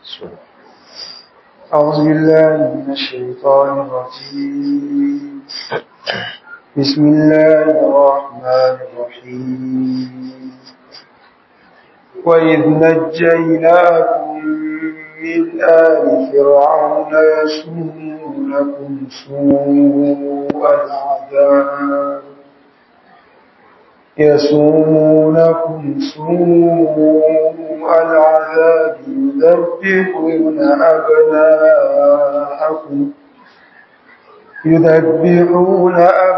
أعوذ بالله من الشيطان الرجيم بسم الله الرحمن الرحيم وإذ نجيناكم من آل فرعون يسومونكم سوء العذاب يسومونكم سوء العذاب يذبحون أبناءكم يذبحون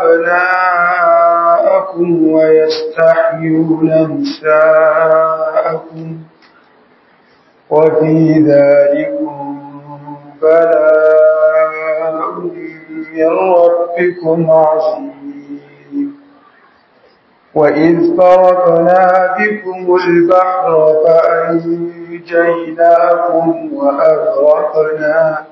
أبناءكم ويستحيون نساءكم وفي ذلكم بلاء من ربكم عظيم وإذ فرقنا بكم البحر فأنجيناكم وأغرقنا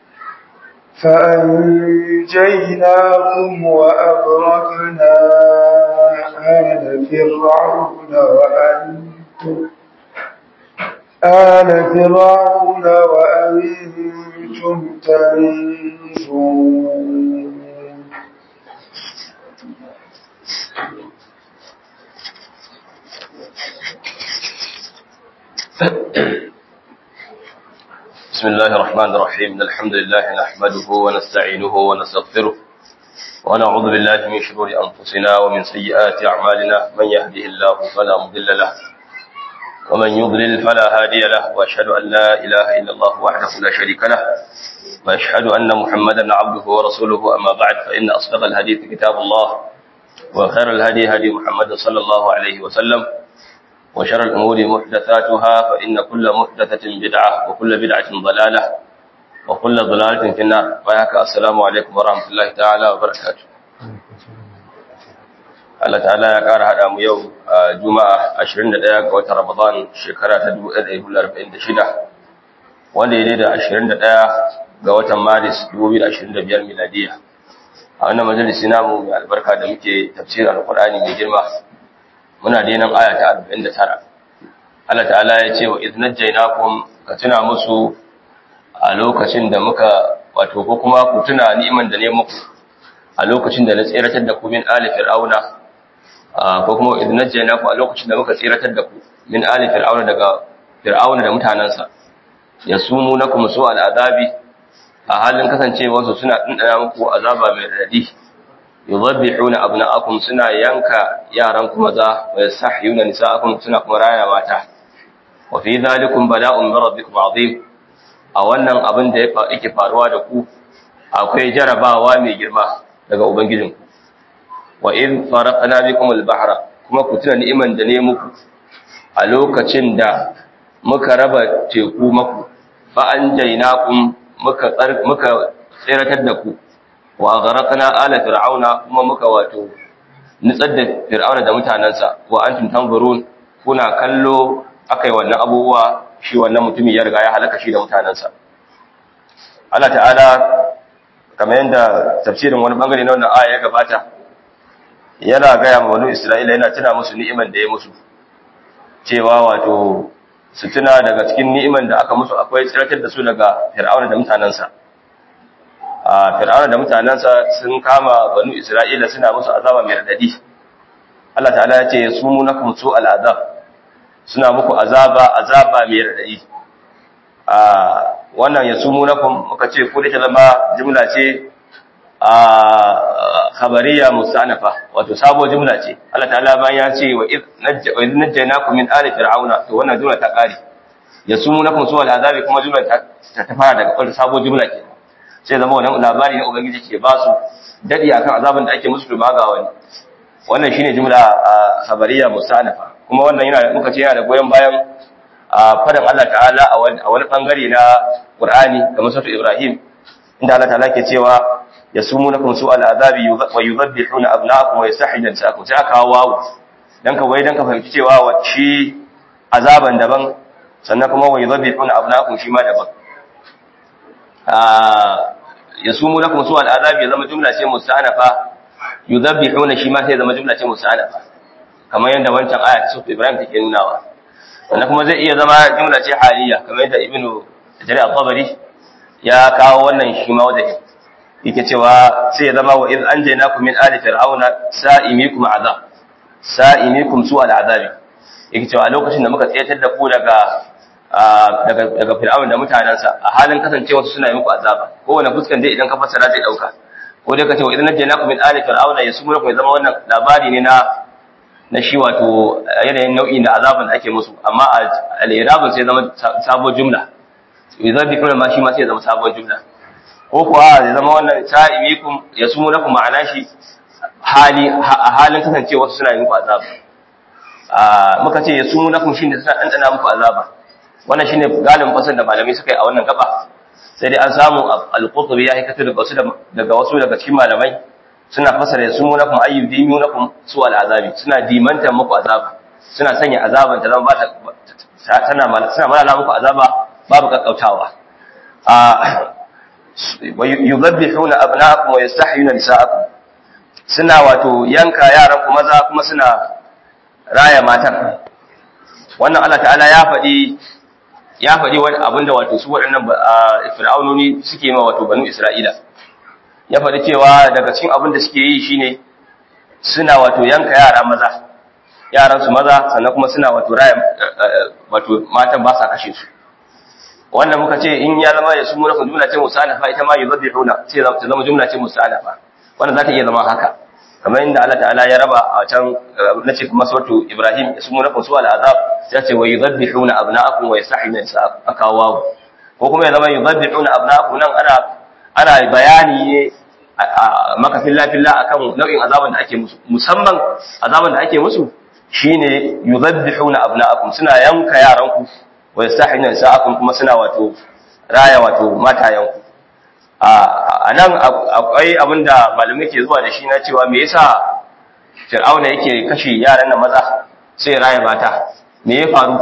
فأنجيناكم وأغرقنا آل فرعون وأنتم آل فرعون وأنتم تنظرون بسم الله الرحمن الرحيم الحمد لله نحمده ونستعينه ونستغفره ونعوذ بالله من شرور أنفسنا ومن سيئات أعمالنا من يهده الله فلا مضل له ومن يضلل فلا هادي له وأشهد أن لا إله إلا الله وحده لا شريك له وأشهد أن محمدا عبده ورسوله أما بعد فإن أصدق الحديث كتاب الله وخير الهدي هدي محمد صلى الله عليه وسلم وشر الأمور محدثاتها فإن كل محدثة بدعة وكل بدعة ضلالة وكل ضلالة في النار وياك السلام عليكم ورحمة الله تعالى وبركاته Allah ta'ala ya ƙara haɗa mu yau a Juma'a 21 ga watan Ramadan shekara ta 1446 wanda ya da 21 ga watan Maris 2025 miladiya. A wannan majalisi namu mai albarka da muke tafsirin Alƙur'ani mai girma muna da nan aya ta 49 Allah ta'ala ya ce wa idnajjaynakum ka tuna musu a lokacin da muka wato ko kuma ku tuna ni'iman da ne muku a lokacin da na tsiratar da ku min ali fir'auna ko kuma idnajjaynakum a lokacin da muka tsiratar da ku min ali fir'auna daga fir'auna da mutanansa yasumunakum su al'adabi a halin kasancewarsu suna dindana muku azaba mai radadi yuzabbihuna abna'akum suna yanka yaran ku maza wa yastahyuna nisa'akum suna kuma raya mata wa fi dhalikum bala'un min rabbikum 'azim a wannan abin da yake faruwa da ku akwai jarabawa mai girma daga ubangijinku wa in faraqna bikum al-bahra kuma ku tuna ni'iman da ne muku a lokacin da muka raba teku maku fa anjaynakum muka muka tsiratar da ku wa gharaqna ala fir'auna kuma muka wato nitsar da fir'auna da mutanansa wa antum tanzurun kuna kallo akai wannan abubuwa shi wannan mutumi ya riga ya halaka shi da mutanansa Allah ta'ala kamar yadda tafsirin wani bangare na wannan aya ya gabata yana gaya ma wani Isra'ila yana tuna musu ni'iman da ya musu cewa wato su tuna daga cikin ni'iman da aka musu akwai tsiratar da su daga fir'auna da mutanansa a fir'auna da mutanensa sun kama banu isra'ila suna musu azaba mai radadi Allah ta'ala ya ce su munakum su al'azab suna muku azaba azaba mai radadi a wannan ya sumunakum muka ce ko da ta zama jumla ce a khabariya musta'nafa wato sabo jumla ce Allah ta'ala bayan ya ce wa id najjaynakum min ali fir'auna to wannan jumla ta kare ya sumunakum su al'azabi kuma jumla ta ta fara daga sabo jumla kenan sai zama wannan labari na ubangiji ke ba su dadi akan azabin da ake musu da maga wani wannan shine jumla khabariya musta'nafa kuma wannan yana muka ce yana da goyen bayan fadan Allah ta'ala a wani bangare na Qur'ani kamar sura Ibrahim inda Allah ta'ala ke cewa yasumunakum su'al azabi wa yudhabbihuna abna'akum wa yastahyuna nisa'akum sai aka wawu dan ka wai dan ka fahimci cewa shi azaban daban sannan kuma wa yudhabbihuna abna'akum shi ma daban ya sumu lakum su al'azabi ya zama jumla ce musta'anafa yuzabbihuna shi ma sai zama jumla ce musta'anafa kamar yadda wancan aya ta sura Ibrahim take nunawa wannan kuma zai iya zama jumla ce haliya kamar yadda ibnu jari al-tabari ya kawo wannan shi ma wajen yake cewa sai ya zama wa iz anjaynakum min ali fir'auna sa'imikum azab sa'imikum su al'azabi yake cewa a lokacin da muka tsayatar da ku daga daga daga fir'auna da mutanansa a halin kasancewa suna yi muku azaba kowane fuskan dai idan ka fassara zai dauka ko dai ka ce wa idan najjaynakum min ali fir'auna yasumurukum ya zama wannan labari ne na na shi wato yanayin nau'i da azaban da ake musu amma al-irabun sai zama sabuwar jumla idan bi kuma ma shi ma sai zama sabuwar jumla ko kuwa ya zama wannan sa'imikum yasumurukum ma'ana shi hali a halin kasancewa suna yi muku azaba muka ce yasumurukum shine suna dandana muku azaba wannan shine galibin fasar da malamai suka yi a wannan gaba sai dai an samu al-qurtubi ya hikata daga wasu daga wasu daga cikin malamai suna fasara yasumunakum ayyudimunakum su al-azabi suna dimanta muku azaba suna sanya azaban ta zama ba ta tana suna malala muku azaba babu kakkautawa a yuzabbihuna abna'akum wa yastahyuna nisa'akum suna wato yanka yaran ku maza kuma suna raya matan wannan Allah ta'ala ya faɗi ya faɗi wani abin da wato su waɗannan fir'aunoni suke ma wato banu Isra'ila ya faɗi cewa daga cikin abin da suke yi shine suna wato yanka yara maza yaran su maza sannan kuma suna wato raya wato matan ba sa kashe su wannan muka ce in ya zama ya sumu nafin jumla ce musalafa ita ma yuzabbihuna sai ta zama jumla ce musalafa wannan za ta iya zama haka kamar inda Allah ta'ala ya raba a can na ce kuma suratu Ibrahim ya sumu nafin su al'azab sai ce wa yuzabbihuna abna'akum wa yastahiyuna nisa'akum akawawu ko kuma ya zama yuzabbihuna abna'akum nan ana ana bayani ne maka filla-filla akan nau'in azaban da ake musu musamman azaban da ake musu shine yuzabbihuna abna'akum suna yanka yaranku wa yastahina nisa'akum kuma suna wato raya wato matayanku a nan akwai abinda malamai ke zuwa da shi na cewa me yasa Fir'auna yake kashe yaran nan maza sai raya mata me ya faru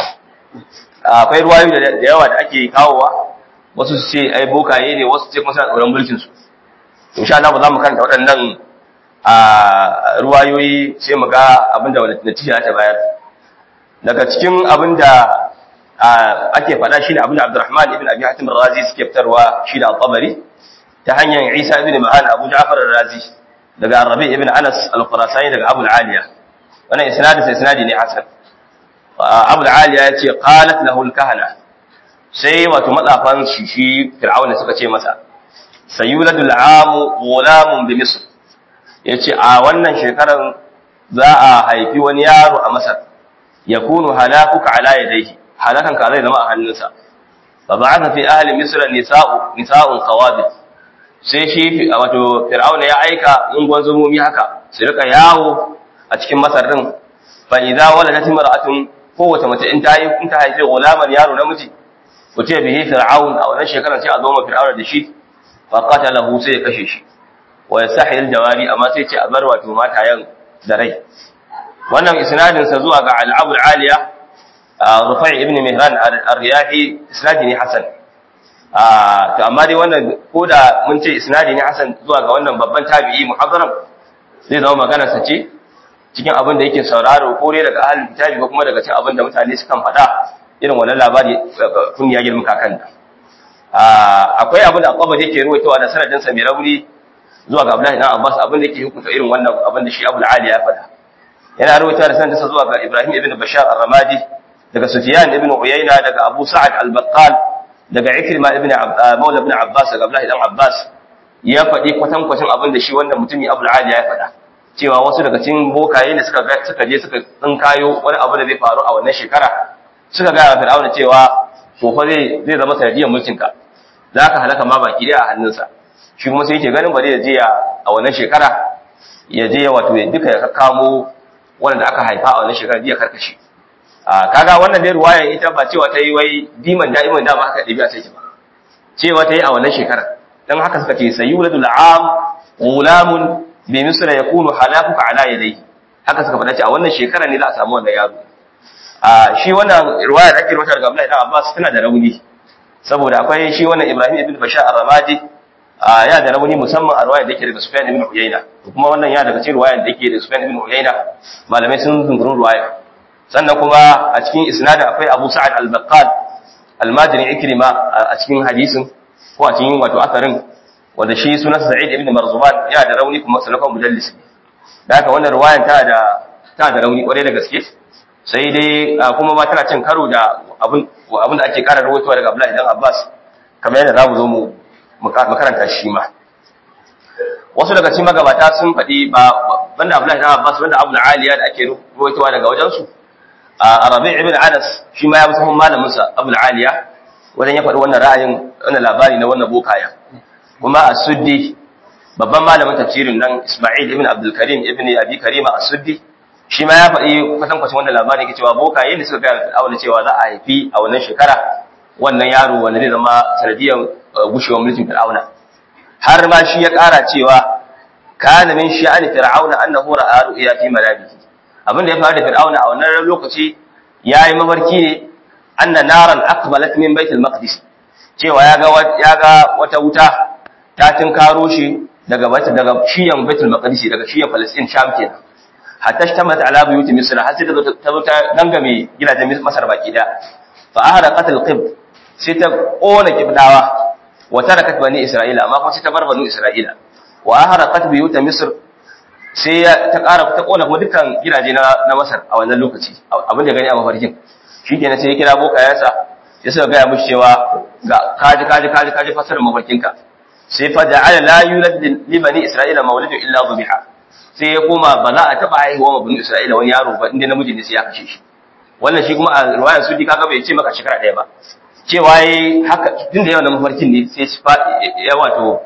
akwai ruwayoyi da yawa da ake kawowa wasu su ce ai bokaye ne wasu ce kuma suna tsoron mulkin su insha Allah ba za mu karanta waɗannan a ruwayoyi sai mu ga abinda wani natija ta bayar daga cikin abinda ake faɗa shi ne abinda Abdurrahman ibn Abi Hatim razi suke fitarwa shi da al-Tabari ta hanyar Isa ibn Ma'an Abu Ja'far razi daga Rabi ibn Anas al-Qurasani daga Abu al-Aliya wannan isnadin sai isnadi ne hasan Abu al-Aliya ya ce qalat lahu al-kahana sai wato matsafan shi shi Fir'auna suka ce masa sayuladul amu gulamun bi misr yace a wannan shekaran za a haifi wani yaro a masar yakunu halakuka ala yadayhi halakan ka zai zama a hannunsa fa ba'atha fi ahli misr nisa'u nisa'un qawabil sai shi wato fir'auna ya aika ungon zumomi haka su rika yawo a cikin masar din fa idza waladat imra'atun kowace mace in ta yi in ta haifi gulaman yaro namiji ku ce bihi fir'aun a wannan shekaran sai a zo ma fir'auna da shi faƙatalahu sai ya kashe shi wa ya sahil jawari amma sai ce a bar wato matayen da rai wannan isnadin sa zuwa ga al-abu aliya rufai ibn mihran ar-riyahi isnadi ne hasan to amma dai wannan ko da mun ce isnadi ne hasan zuwa ga wannan babban tabi'i muhaddaram zai zama magana sa ce cikin abin da yake sauraro ko ne daga ahlul kitabi ko kuma daga cikin abin da mutane sukan faɗa irin wannan labari kun ya girma kakan da akwai abin da akwaba yake ruwaitowa da sanadin sa mai rauni zuwa ga Abdullahi dan Abbas abin da yake hukunta irin wannan abin da shi Abu Ali ya faɗa yana ruwaitowa da sanadin sa zuwa ga Ibrahim ibn Bashar ar-Ramadi daga Sufyan ibn Uyayna daga Abu Sa'ad al-Baqqal daga Ikrima ibn Mawla ibn Abbas daga Abdullahi dan Abbas ya faɗi kwatan kwatan abin da shi wannan mutumi Abu Ali ya faɗa cewa wasu daga cikin bokaye ne suka suka je suka tsinkayo wani abu da zai faru a wannan shekara suka ga Fir'auna cewa to fa zai zai zama sanadiyar mulkin ka za ka halaka ma baki daya a hannunsa shi kuma sai yake ganin bari ya je a wannan shekara ya je wato ya duka ya kamo wanda aka haifa a wannan shekara ya karkashe a kaga wannan dai ruwaya ita ba cewa ta yi wai diman da'iman dama haka ɗabi'a sai ba cewa ta yi a wannan shekara dan haka suka ce sayyuladul am gulamun bi misra yakunu halakuka ala yadayhi haka suka faɗa ce a wannan shekara ne za a samu wannan yaro a shi wannan riwaya da ake rawaita daga Abdullahi ibn Abbas tana da rauni saboda akwai shi wannan Ibrahim ibn Bashar ar-Ramadi ya da rauni musamman a riwaya da yake daga Sufyan ibn Uyayna kuma wannan ya daga cikin riwaya da yake daga Sufyan ibn Uyayna malamai sun zungurun riwaya sannan kuma a cikin isnadin akwai Abu Sa'ad al-Baqqal almajirin ikrima a cikin hadisin ko a cikin wato asarin wanda shi sunan sa'id ibn marzuman ya da rauni kuma sanafan mudallis da haka wannan riwayan ta da ta da rauni kwarai da gaske sai dai kuma ba tana cin karo da abin abin da ake ƙara rawaitowa daga Abdullahi dan Abbas kamar yadda zamu zo mu makaranta shi ma wasu daga cikin magabata sun faɗi ba banda Abdullahi dan Abbas banda Abu Aliya da ake rawaitowa daga wajen su a Rabi' ibn Anas shi ma ya bi sahun malamin sa Abu Aliya wajen ya faɗi wannan ra'ayin wannan labari na wannan bokaya kuma As-Suddi babban malamin tafsirin nan Isma'il ibn Abdul Karim ibn Abi Karima As-Suddi shi ma ya faɗi kwatankwacin wannan labari yake cewa bokaye ne suka gaya Fir'auna cewa za a haifi a wannan shekara wannan yaro wanda zai zama sanadiyar gushewar mulkin Fir'auna har ma shi ya ƙara cewa kana min sha'ani Fir'auna annahu ra'a ru'ya fi manamihi abin da ya faru da Fir'auna a wannan lokaci yayi mafarki ne anna naran aqbalat min baitul maqdis cewa ya ga ya ga wata wuta ta tinkaro shi daga daga shiyan baitul maqdis daga shiyan Palestine Sham kenan hatta shtamat ala buyuti misr har sai ta zo ta dangame gidajen masar baki da fa ahraqat alqib sai ta kona kibdawa wa tarakat bani isra'ila amma kuma sai ta bar bani isra'ila wa ahraqat buyut misr sai ta ƙara ta kona kuma dukkan gidaje na na masar a wannan lokaci abin da gani a mafarkin shikenan sai ya kira bokayensa ya suka gaya mishi cewa ga kaji kaji kaji kaji fasarar mafarkinka sai fa ja'ala la yulad li bani isra'ila mawlidun illa dhubiha sai ya koma ba za a taba haihuwa ma bani Isra'ila wani yaro ba inda namiji ne sai ya kashe shi wannan shi kuma a riwayar sudi kaga bai ce maka shekara ɗaya ba cewa yayi haka tun da yawan mafarkin ne sai shi ya wato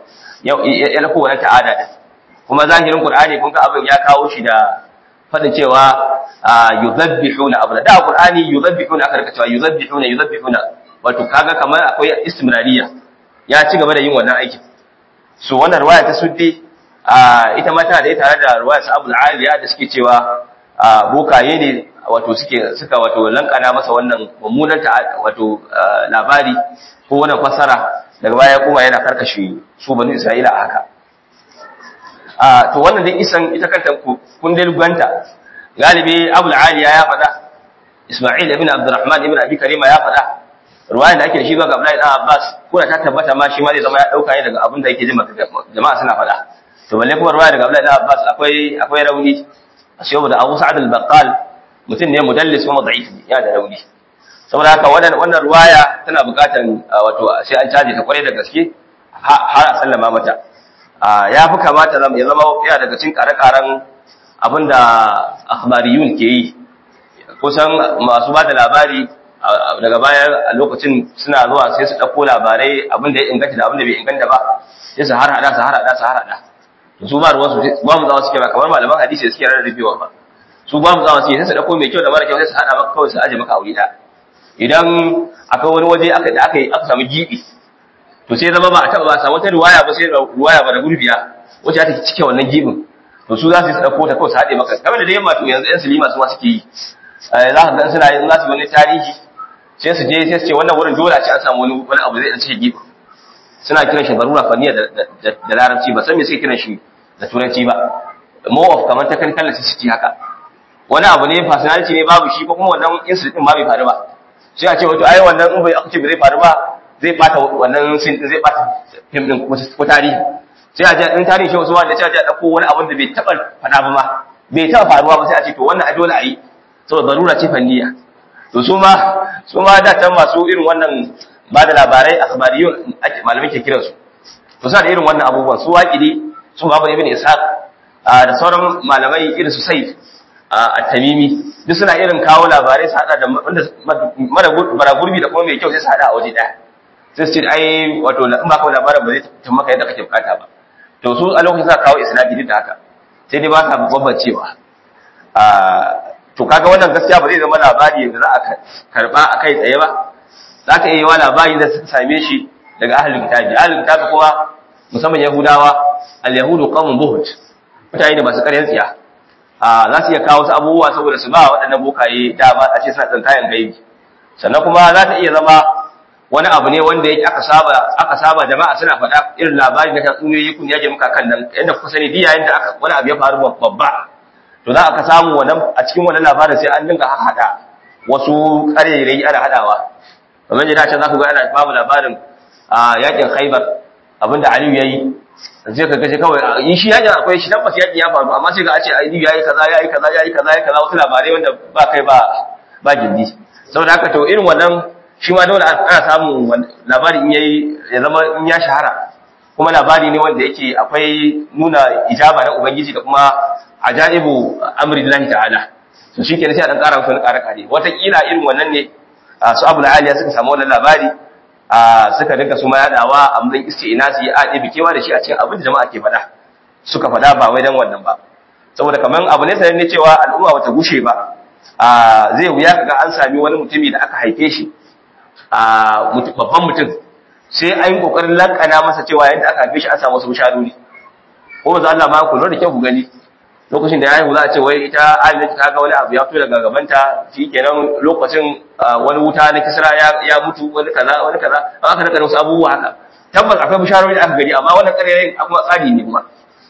ya lako wani ta'ada da kuma zahirin Qur'ani kun ga abin ya kawo shi da fadin cewa yuzabbihuna abda da Qur'ani yuzabbihuna aka rika cewa yuzabbihuna yuzabbihuna wato kaga kamar akwai istimrariya ya ci gaba da yin wannan aikin so wannan riwaya ta suddi ita ma tana da ita tare da ruwayar Abu Aliya da suke cewa bokaye ne wato suke suka wato lankana masa wannan mummunan wato labari ko wannan fasara daga baya kuma yana karkashe su banu Isra'ila a haka to wannan dai isan ita kanta kun dai ganta galibi Abu Aliya ya faɗa Isma'il ibn Abdurrahman ibn Abi Karima ya faɗa ruwayan da ake da shi ga Abdullahi dan Abbas ko da ta tabbata ma shi ma zai zama ya dauka ne daga abin da yake jama'a suna faɗa to balle kuma ruwaya daga Abdullahi Abbas akwai akwai rauni saboda Abu Sa'ad al-Baqqal mutum ne mudallis kuma da'if ne yana da rauni saboda haka wannan wannan ruwaya tana buƙatar wato sai an caje ta kware da gaske har a sallama mata ya fi kamata ya zama yana daga cikin kare-karen abinda akhbariyun ke yi kusan masu ba da labari daga baya a lokacin suna zuwa sai su ɗauko labarai abinda ya inganta da abinda bai inganta ba sai su har hada su har hada su har hada su ba ruwansu ba mu zawa suke ba kamar malaman hadisi suke rarrabewa ba su ba mu zawa suke sai su dauko mai kyau da mara kyau sai su hada maka kawai su aje maka aure da idan akwai wani waje aka da aka yi aka samu gibi to sai zama ba a taba ba samu wata riwaya ba sai riwaya ba da gurbiya wacce ta cike wannan gibin to su za su dauko ta kawai su hade maka kamar da yamma to yanzu yan silima su ma suke yi za ka ga suna yin za su wani tarihi sai su je sai su ce wannan wurin dole a ce an samu wani wani abu zai cike gibin suna kiran shi barura faniya da larabci ba san me sai kiran shi da turanci ba more of kamar technical necessity haka wani abu ne personality ne babu shi ko kuma wannan incident din ma bai faru ba sai a ce wato ai wannan in bai aka ce bai faru ba zai bata wannan sin din zai bata film din ko tarihi sai a ce in tarihi shi wasu wanda sai a ce a dauko wani abin da bai taba fada ba ma bai taba faruwa ba sai a ce to wannan a dole a yi saboda zarura ce fanniya to su ma su ma da tan masu irin wannan ba da labarai akhbariyun malamai ke kiransu to suna da irin wannan abubuwan su waƙidi su babu ibn ishaq da sauran malamai irin su sai a tamimi duk suna irin kawo labarai su hada da wanda mara gurbi da kuma mai kyau sai su hada a waje daya sai su ce ai wato in ba kawo labarin ba zai tun maka yadda kake bukata ba to su a lokacin sa kawo isnadi duk da haka sai dai ba sa bambancewa to kaga wannan gaskiya ba zai zama labari da za a karba a kai tsaye ba za ka iya yi wa labari da suka same shi daga ahalin kitabi ahalin kitabi kuma musamman yahudawa al-yahudu qawmun buhut mutane da masu ƙaryar tsiya a za su iya kawo wasu abubuwa saboda su ba waɗannan bokaye dama a ce suna tsantayen gaibi sannan kuma za ta iya zama wani abu ne wanda yake aka saba aka saba jama'a suna faɗa irin labari na tatsuniyoyi kun yaje muka kan nan yadda kuka sani diya yadda aka wani abu ya faru babba to za aka samu wannan a cikin wannan labarin sai an dinga haɗa wasu ƙarerai ana haɗawa kamar yadda can za ku ga ana babu labarin a yakin Khaibar abinda Aliyu yayi zai ka gaje kawai in shi yakin akwai shi tabbas yakin ya faru amma sai ga a ce Aliyu yayi kaza yayi kaza yayi kaza yayi kaza wasu labarai wanda ba kai ba ba gindi saboda haka to irin wannan shi ma dole ana samun labari in yayi ya zama in ya shahara kuma labari ne wanda yake akwai nuna ijaba na ubangiji da kuma ajaibu amrillahi ta'ala to shi ke sai a dan ƙara musu ƙara kare wataƙila irin wannan ne su abu aliya suka samu wannan labari suka dinka su ma yaɗawa a mun isti'inasi a ɗebe kewa da shi a cikin abin da jama'a ke faɗa suka faɗa ba wai dan wannan ba saboda kamar abu ne sanin ne cewa al'umma bata gushe ba zai wuya kaga an sami wani mutumi da aka haife shi babban mutum sai an yi kokarin lankana masa cewa yadda aka haife shi an samu wasu bisharori ko ba za Allah ma ku lura da kyau ku gani lokacin da ya haihu za a ce wai ita Amina ta ga wani abu ya fito daga gabanta shikenan lokacin wani wuta na kisra ya mutu wani kaza wani kaza an aka naka wasu abubuwa haka tabbas akwai bisharori da aka gani amma wannan ƙarerayin kuma tsari ne kuma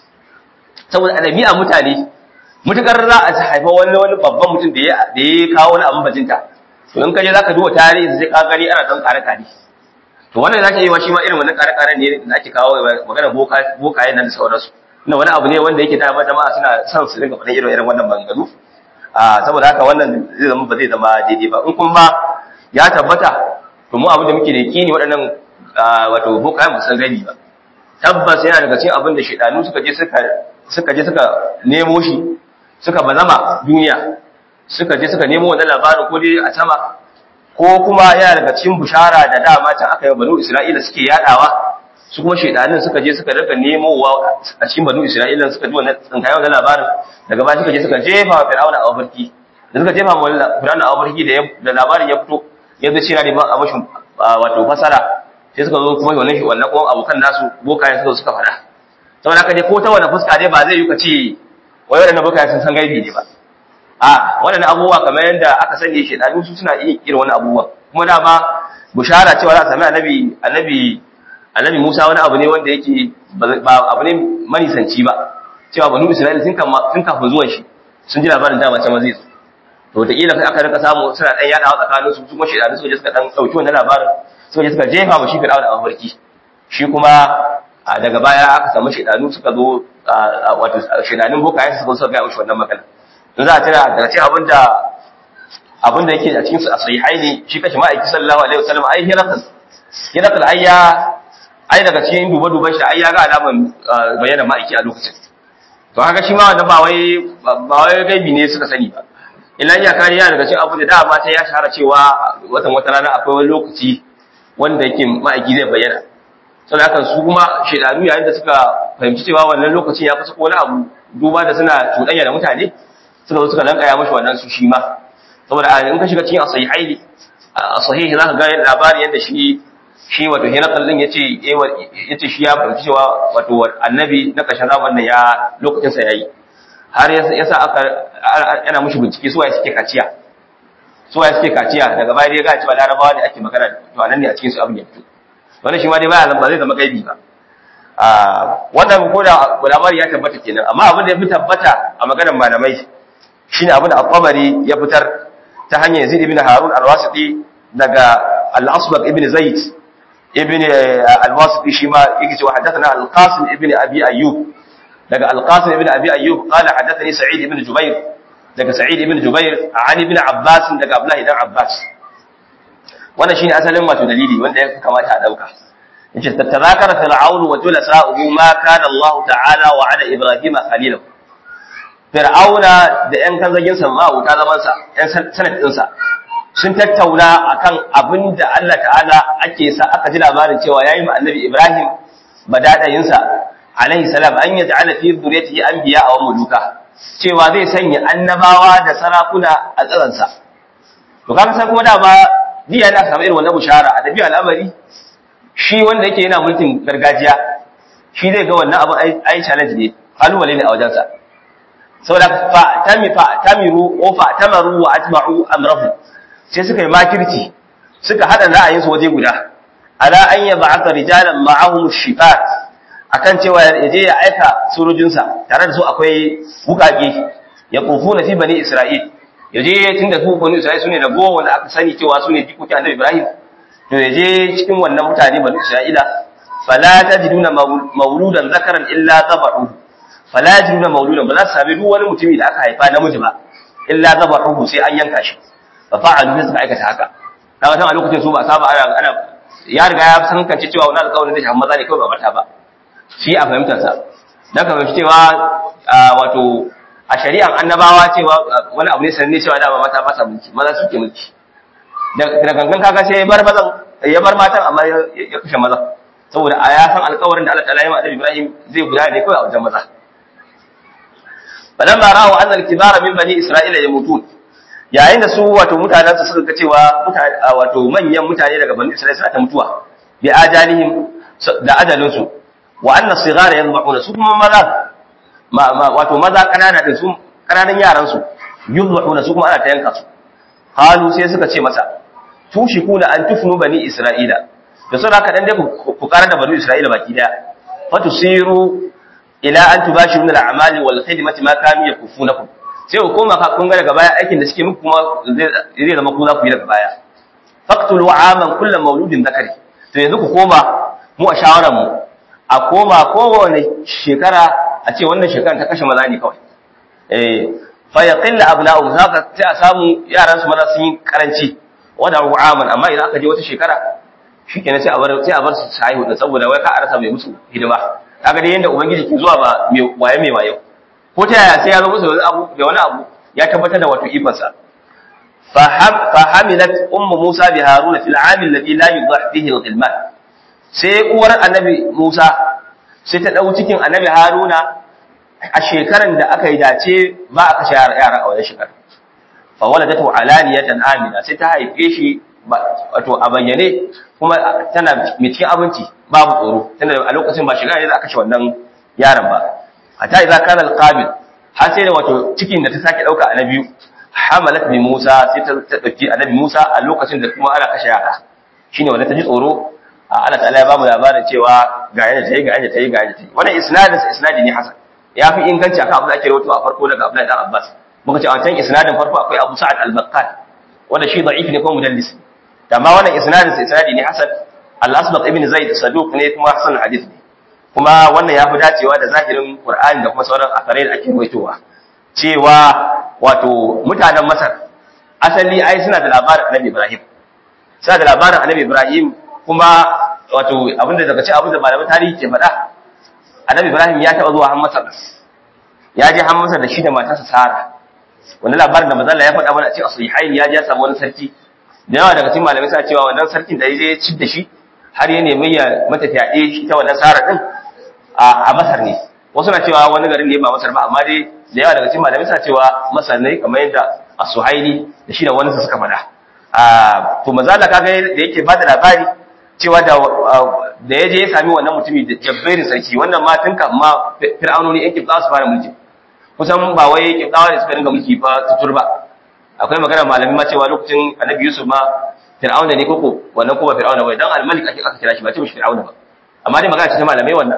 saboda a mutane mutukar za a haifa wani wani babban mutum da ya da ya kawo wani abin bajinta to in ka je zaka duba tarihi sai ka gani ana dan kare kare to wannan zaka yi wa shi ma irin wannan kare kare ne da ake kawo magana boka bokaye nan da sauransu ina wani abu ne wanda yake da jama'a suna son su dinga faɗin irin irin wannan maganganu a saboda haka wannan zai zama ba zai zama daidai ba in kuma ya tabbata to mu abin da muke da yakini waɗannan wato bokaye mu san gani ba tabbas yana daga cikin abin da shedanu suka je suka suka je suka nemo shi suka bazama duniya suka je suka nemo wannan labarin ko dai a sama ko kuma yana daga cikin bushara da dama can aka yi banu Isra'ila suke yadawa su kuma shedanin suka je suka rika nemowa a cikin banu Isra'ila suka ji wannan tsinkayen wannan labarin daga baya suka je suka jefa wa Fir'auna a mafarki da suka jefa wa Fir'auna a mafarki da labarin ya fito ya zo cewa ne ba a mashin wato fasara sai suka zo kuma wannan shi wannan kuma abokan nasu bokayen suka suka fada saboda haka dai ko ta wani fuska dai ba zai yi ka ce wai waɗannan bokayen sun san gaibi ne ba a waɗannan abubuwa kamar yadda aka sani shi ɗanu su suna iya irin wani abubuwa kuma dama bushara cewa za a sami annabi annabi annabi Musa wani abu ne wanda yake ba abu ne manisanci ba cewa banu Isra'ila sun kama sun kafin zuwan shi sun ji labarin dama can zai zo to wataƙila kai aka rika samu suna ɗan yaɗawa tsakanin su kuma shi ɗanu suka je suka ɗan ɗauki wannan labarin suka je suka jefa mu shi fir'auna a mafarki shi kuma daga baya aka samu shaidanu suka zo wato shaidanun bokayen suka zo ga mushi wannan magana in za a tana daga cikin abin da abin da yake a cikin su a sahihai ne shi kashi ma'aiki sallallahu alaihi wasallam ai hirakal hirakal ai ya ai daga cikin duba duban shi ai ya ga alaman bayyana ma'aiki a lokacin to haka shi ma wannan ba wai ba wai gaibi ne suka sani ba illa iya kariya daga cikin abu da dama ta ya shahara cewa watan wata rana akwai wani lokaci wanda yake ma'aiki zai bayyana saboda haka su kuma shedanu yayin da suka fahimci cewa wannan lokacin ya kusa wani abu duba da suna cuɗanya da mutane suka zo suka lankaya mashi wannan su shi ma saboda in ka shiga cikin asahihai a sahihi za ka ga labarin yadda shi shi wato hinakal din yace yace shi ya fahimci cewa wato annabi na ƙarshen zamanin ya lokacin sa yayi har yasa aka yana mushi bincike su waye suke kaciya su waye suke kaciya daga baya dai ga cewa larabawa ne ake magana to anan ne a cikin su abin ya fito wannan shi ma dai baya ba zai zama gaibi ba a wannan ko da labari ya tabbata kenan amma abin da ya fi tabbata a maganar malamai shine abin da al-Qabari ya fitar ta hanyar Yazid ibn Harun al-Wasiti daga al-Asbaq ibn Zaid ibn al-Wasiti shi ma yake cewa hadathana al-Qasim ibn Abi Ayyub daga al-Qasim ibn Abi Ayyub qala hadathani Sa'id ibn Jubair daga Sa'id ibn Jubair an ibn Abbas daga Abdullah ibn Abbas wannan shine asalin wato dalili wanda ya kamata a dauka yace tatazakara fir'aun wa julasa'uhu ma kana Allah ta'ala wa ala Ibrahim khalilahu fir'auna da ƴan kanzagin sa ma wuta zaman sa ƴan sanad din sa sun tattauna akan abin da Allah ta'ala ake sa aka ji labarin cewa yayi ma annabi Ibrahim badadayin sa alaihi salam an yaj'ala fi dhurriyyatihi anbiya wa muluka cewa zai sanya annabawa da sarakuna a tsaransa to kaga sai kuma da ba jiya na samu irin wannan bushara a dabi'a al'amari shi wanda yake yana mulkin gargajiya shi zai ga wannan abin ai challenge ne kalubale ne a wajensa saboda fa tami fa tamiru o fa tamaru wa atba'u amrahu sai suka yi makirci suka hada ra'ayin su waje guda ala an yab'atha rijalan ma'ahum shifat akan cewa ya je ya aika surujinsa tare da su akwai wukake ya kufuna fi bani isra'il ya je tunda su bani isra'il sune da gowa wanda aka sani cewa sune jikokin annabi ibrahim to ya je cikin wannan mutane banu Isra'ila fala tajiduna mauludan zakaran illa zabahu fala tajiduna mauludan ba za su sami duk wani mutumi da aka haifa namiji ba illa zabahu sai an yanka shi fa fa'alu sai suka aikata haka kaga tan a lokacin su ba saba ana ana ya riga ya san kance cewa wannan alƙawarin da shi maza ne kawai ba mata ba shi a fahimtar sa dan ka fahimci cewa wato a shari'an annabawa cewa wani abu ne sanne cewa da mata ba sa mulki maza suke mulki da gangan kaga sai ya bar mazan ya bar matan amma ya kashe mazan saboda a ya san alƙawarin da Allah ta'ala ya ma Annabi Ibrahim zai gudana ne kawai a wajen maza falamma ra'u anna al-kibara min bani isra'ila yamutun yayin da su wato mutanen su suka ga cewa mutane wato manyan mutane daga bani isra'ila suna ta mutuwa bi ajalihim da ajalin su wa anna sighara yadhbahuna su kuma maza wato maza kanana din su kananan yaran su yadhbahuna su kuma ana ta yanka su halu sai suka ce masa tushikuna an tufnu bani isra'ila da saboda haka dan dai ku karar da bani isra'ila baki daya fatusiru ila an tubashiru min al-a'mali wal khidmati ma kanu yakufunakum sai ku koma ka kun ga daga baya aikin da suke muku kuma zai zama ku za ku yi daga baya faqtulu aman kullu mauludin zakari to yanzu ku koma mu a shawaran mu a koma kowane shekara a ce wannan shekaran ta kashe maza ne kawai eh fa yaqilla abna'u haka sai a samu yaran su maza sun yi karanci wada aman amma idan aka je wata shekara shikenan sai a bar sai a bar su sai hudu saboda wai ka arasa mai musu hidima kaga dai yanda ubangiji ke zuwa ba mai waye mai waye ko ta yaya sai ya zo musu da abu da wani abu ya tabbatar da wato ifan sa fa hamilat ummu musa bi haruna fil am alladhi la yudah fihi al-ghilman sai uwar annabi musa sai ta dau cikin annabi haruna a shekaran da aka yi dace ba a kashe yara a wannan shekarar fa waladatu alaniyatan amina sai ta haife shi wato a bayyane kuma tana mai cikin abinci babu tsoro tana a lokacin ba shiga ne za a kashe wannan yaron ba hatta idza kana alqabil har sai da wato cikin da ta sake dauka a biyu hamalat bi Musa sai ta dauki annabi Musa a lokacin da kuma ana kashe yara shine wanda ta ji tsoro Allah ta'ala ya bamu labarin cewa ga yadda ta yi ga yadda ta yi ga yadda ta yi wannan isnadin isnadi ne hasan ya fi inganci akan abin da ake rawaito a farko daga Abdullahi dan Abbas muka ce a can isnadin farko akwai Abu Sa'ad al-Baqqal wanda shi da'if ne ko mudallis amma wannan isnadin isnadi ne hasan al-Asbaq ibn Zaid saduq ne kuma hasan hadith ne kuma wannan ya fi dacewa da zahirin Qur'ani da kuma sauran akarai da ake rawaitowa cewa wato mutanen Masar asali ai suna da labarin Annabi Ibrahim suna da labarin Annabi Ibrahim kuma wato abinda daga cikin abinda malaman tarihi ke faɗa Annabi Ibrahim ya taɓa zuwa har Masar ya je har Masar da shi da matarsa Sara wani labarin da mazalla ya faɗa mana a cikin sahihain ya je ya samu wani sarki da yawa daga cikin malamai suna cewa wannan sarkin da ya je ya ci da shi har ya nemi ya mata fyaɗe shi ta wannan Sara din a Masar ne wasu na cewa wani garin ne ba Masar ba amma dai da yawa daga cikin malamai suna cewa Masar ne kamar yadda as-Suhaili da shi da wani su suka faɗa a to mazalla kaga da yake ba da labari cewa da da ya je ya sami wannan mutumi da jabberin sarki wannan ma tun ma fir'aunoni yake za su fara mulki kusan ba wai kibdawa ne suka dinga mulki ba tutur ba akwai magana malami ma cewa lokacin annabi yusuf ma fir'auna ne koko wannan kuma fir'auna bai dan al-malik ake aka kira shi ba ce mishi fir'auna ba amma dai magana ce ta malamai wannan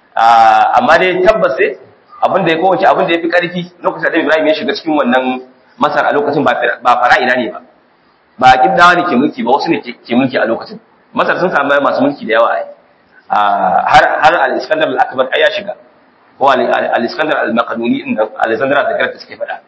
amma dai tabbas sai abin da ya kowace abin da ya fi karfi lokacin da ibrahim ya shiga cikin wannan masar a lokacin ba fara'ina ne ba ba kibdawa ne ke mulki ba wasu ne ke mulki a lokacin masar sun samu masu mulki da yawa ai har har al-iskandar al-akbar ai ya shiga ko al-iskandar al-maqduni inda alexander da garta suke faɗa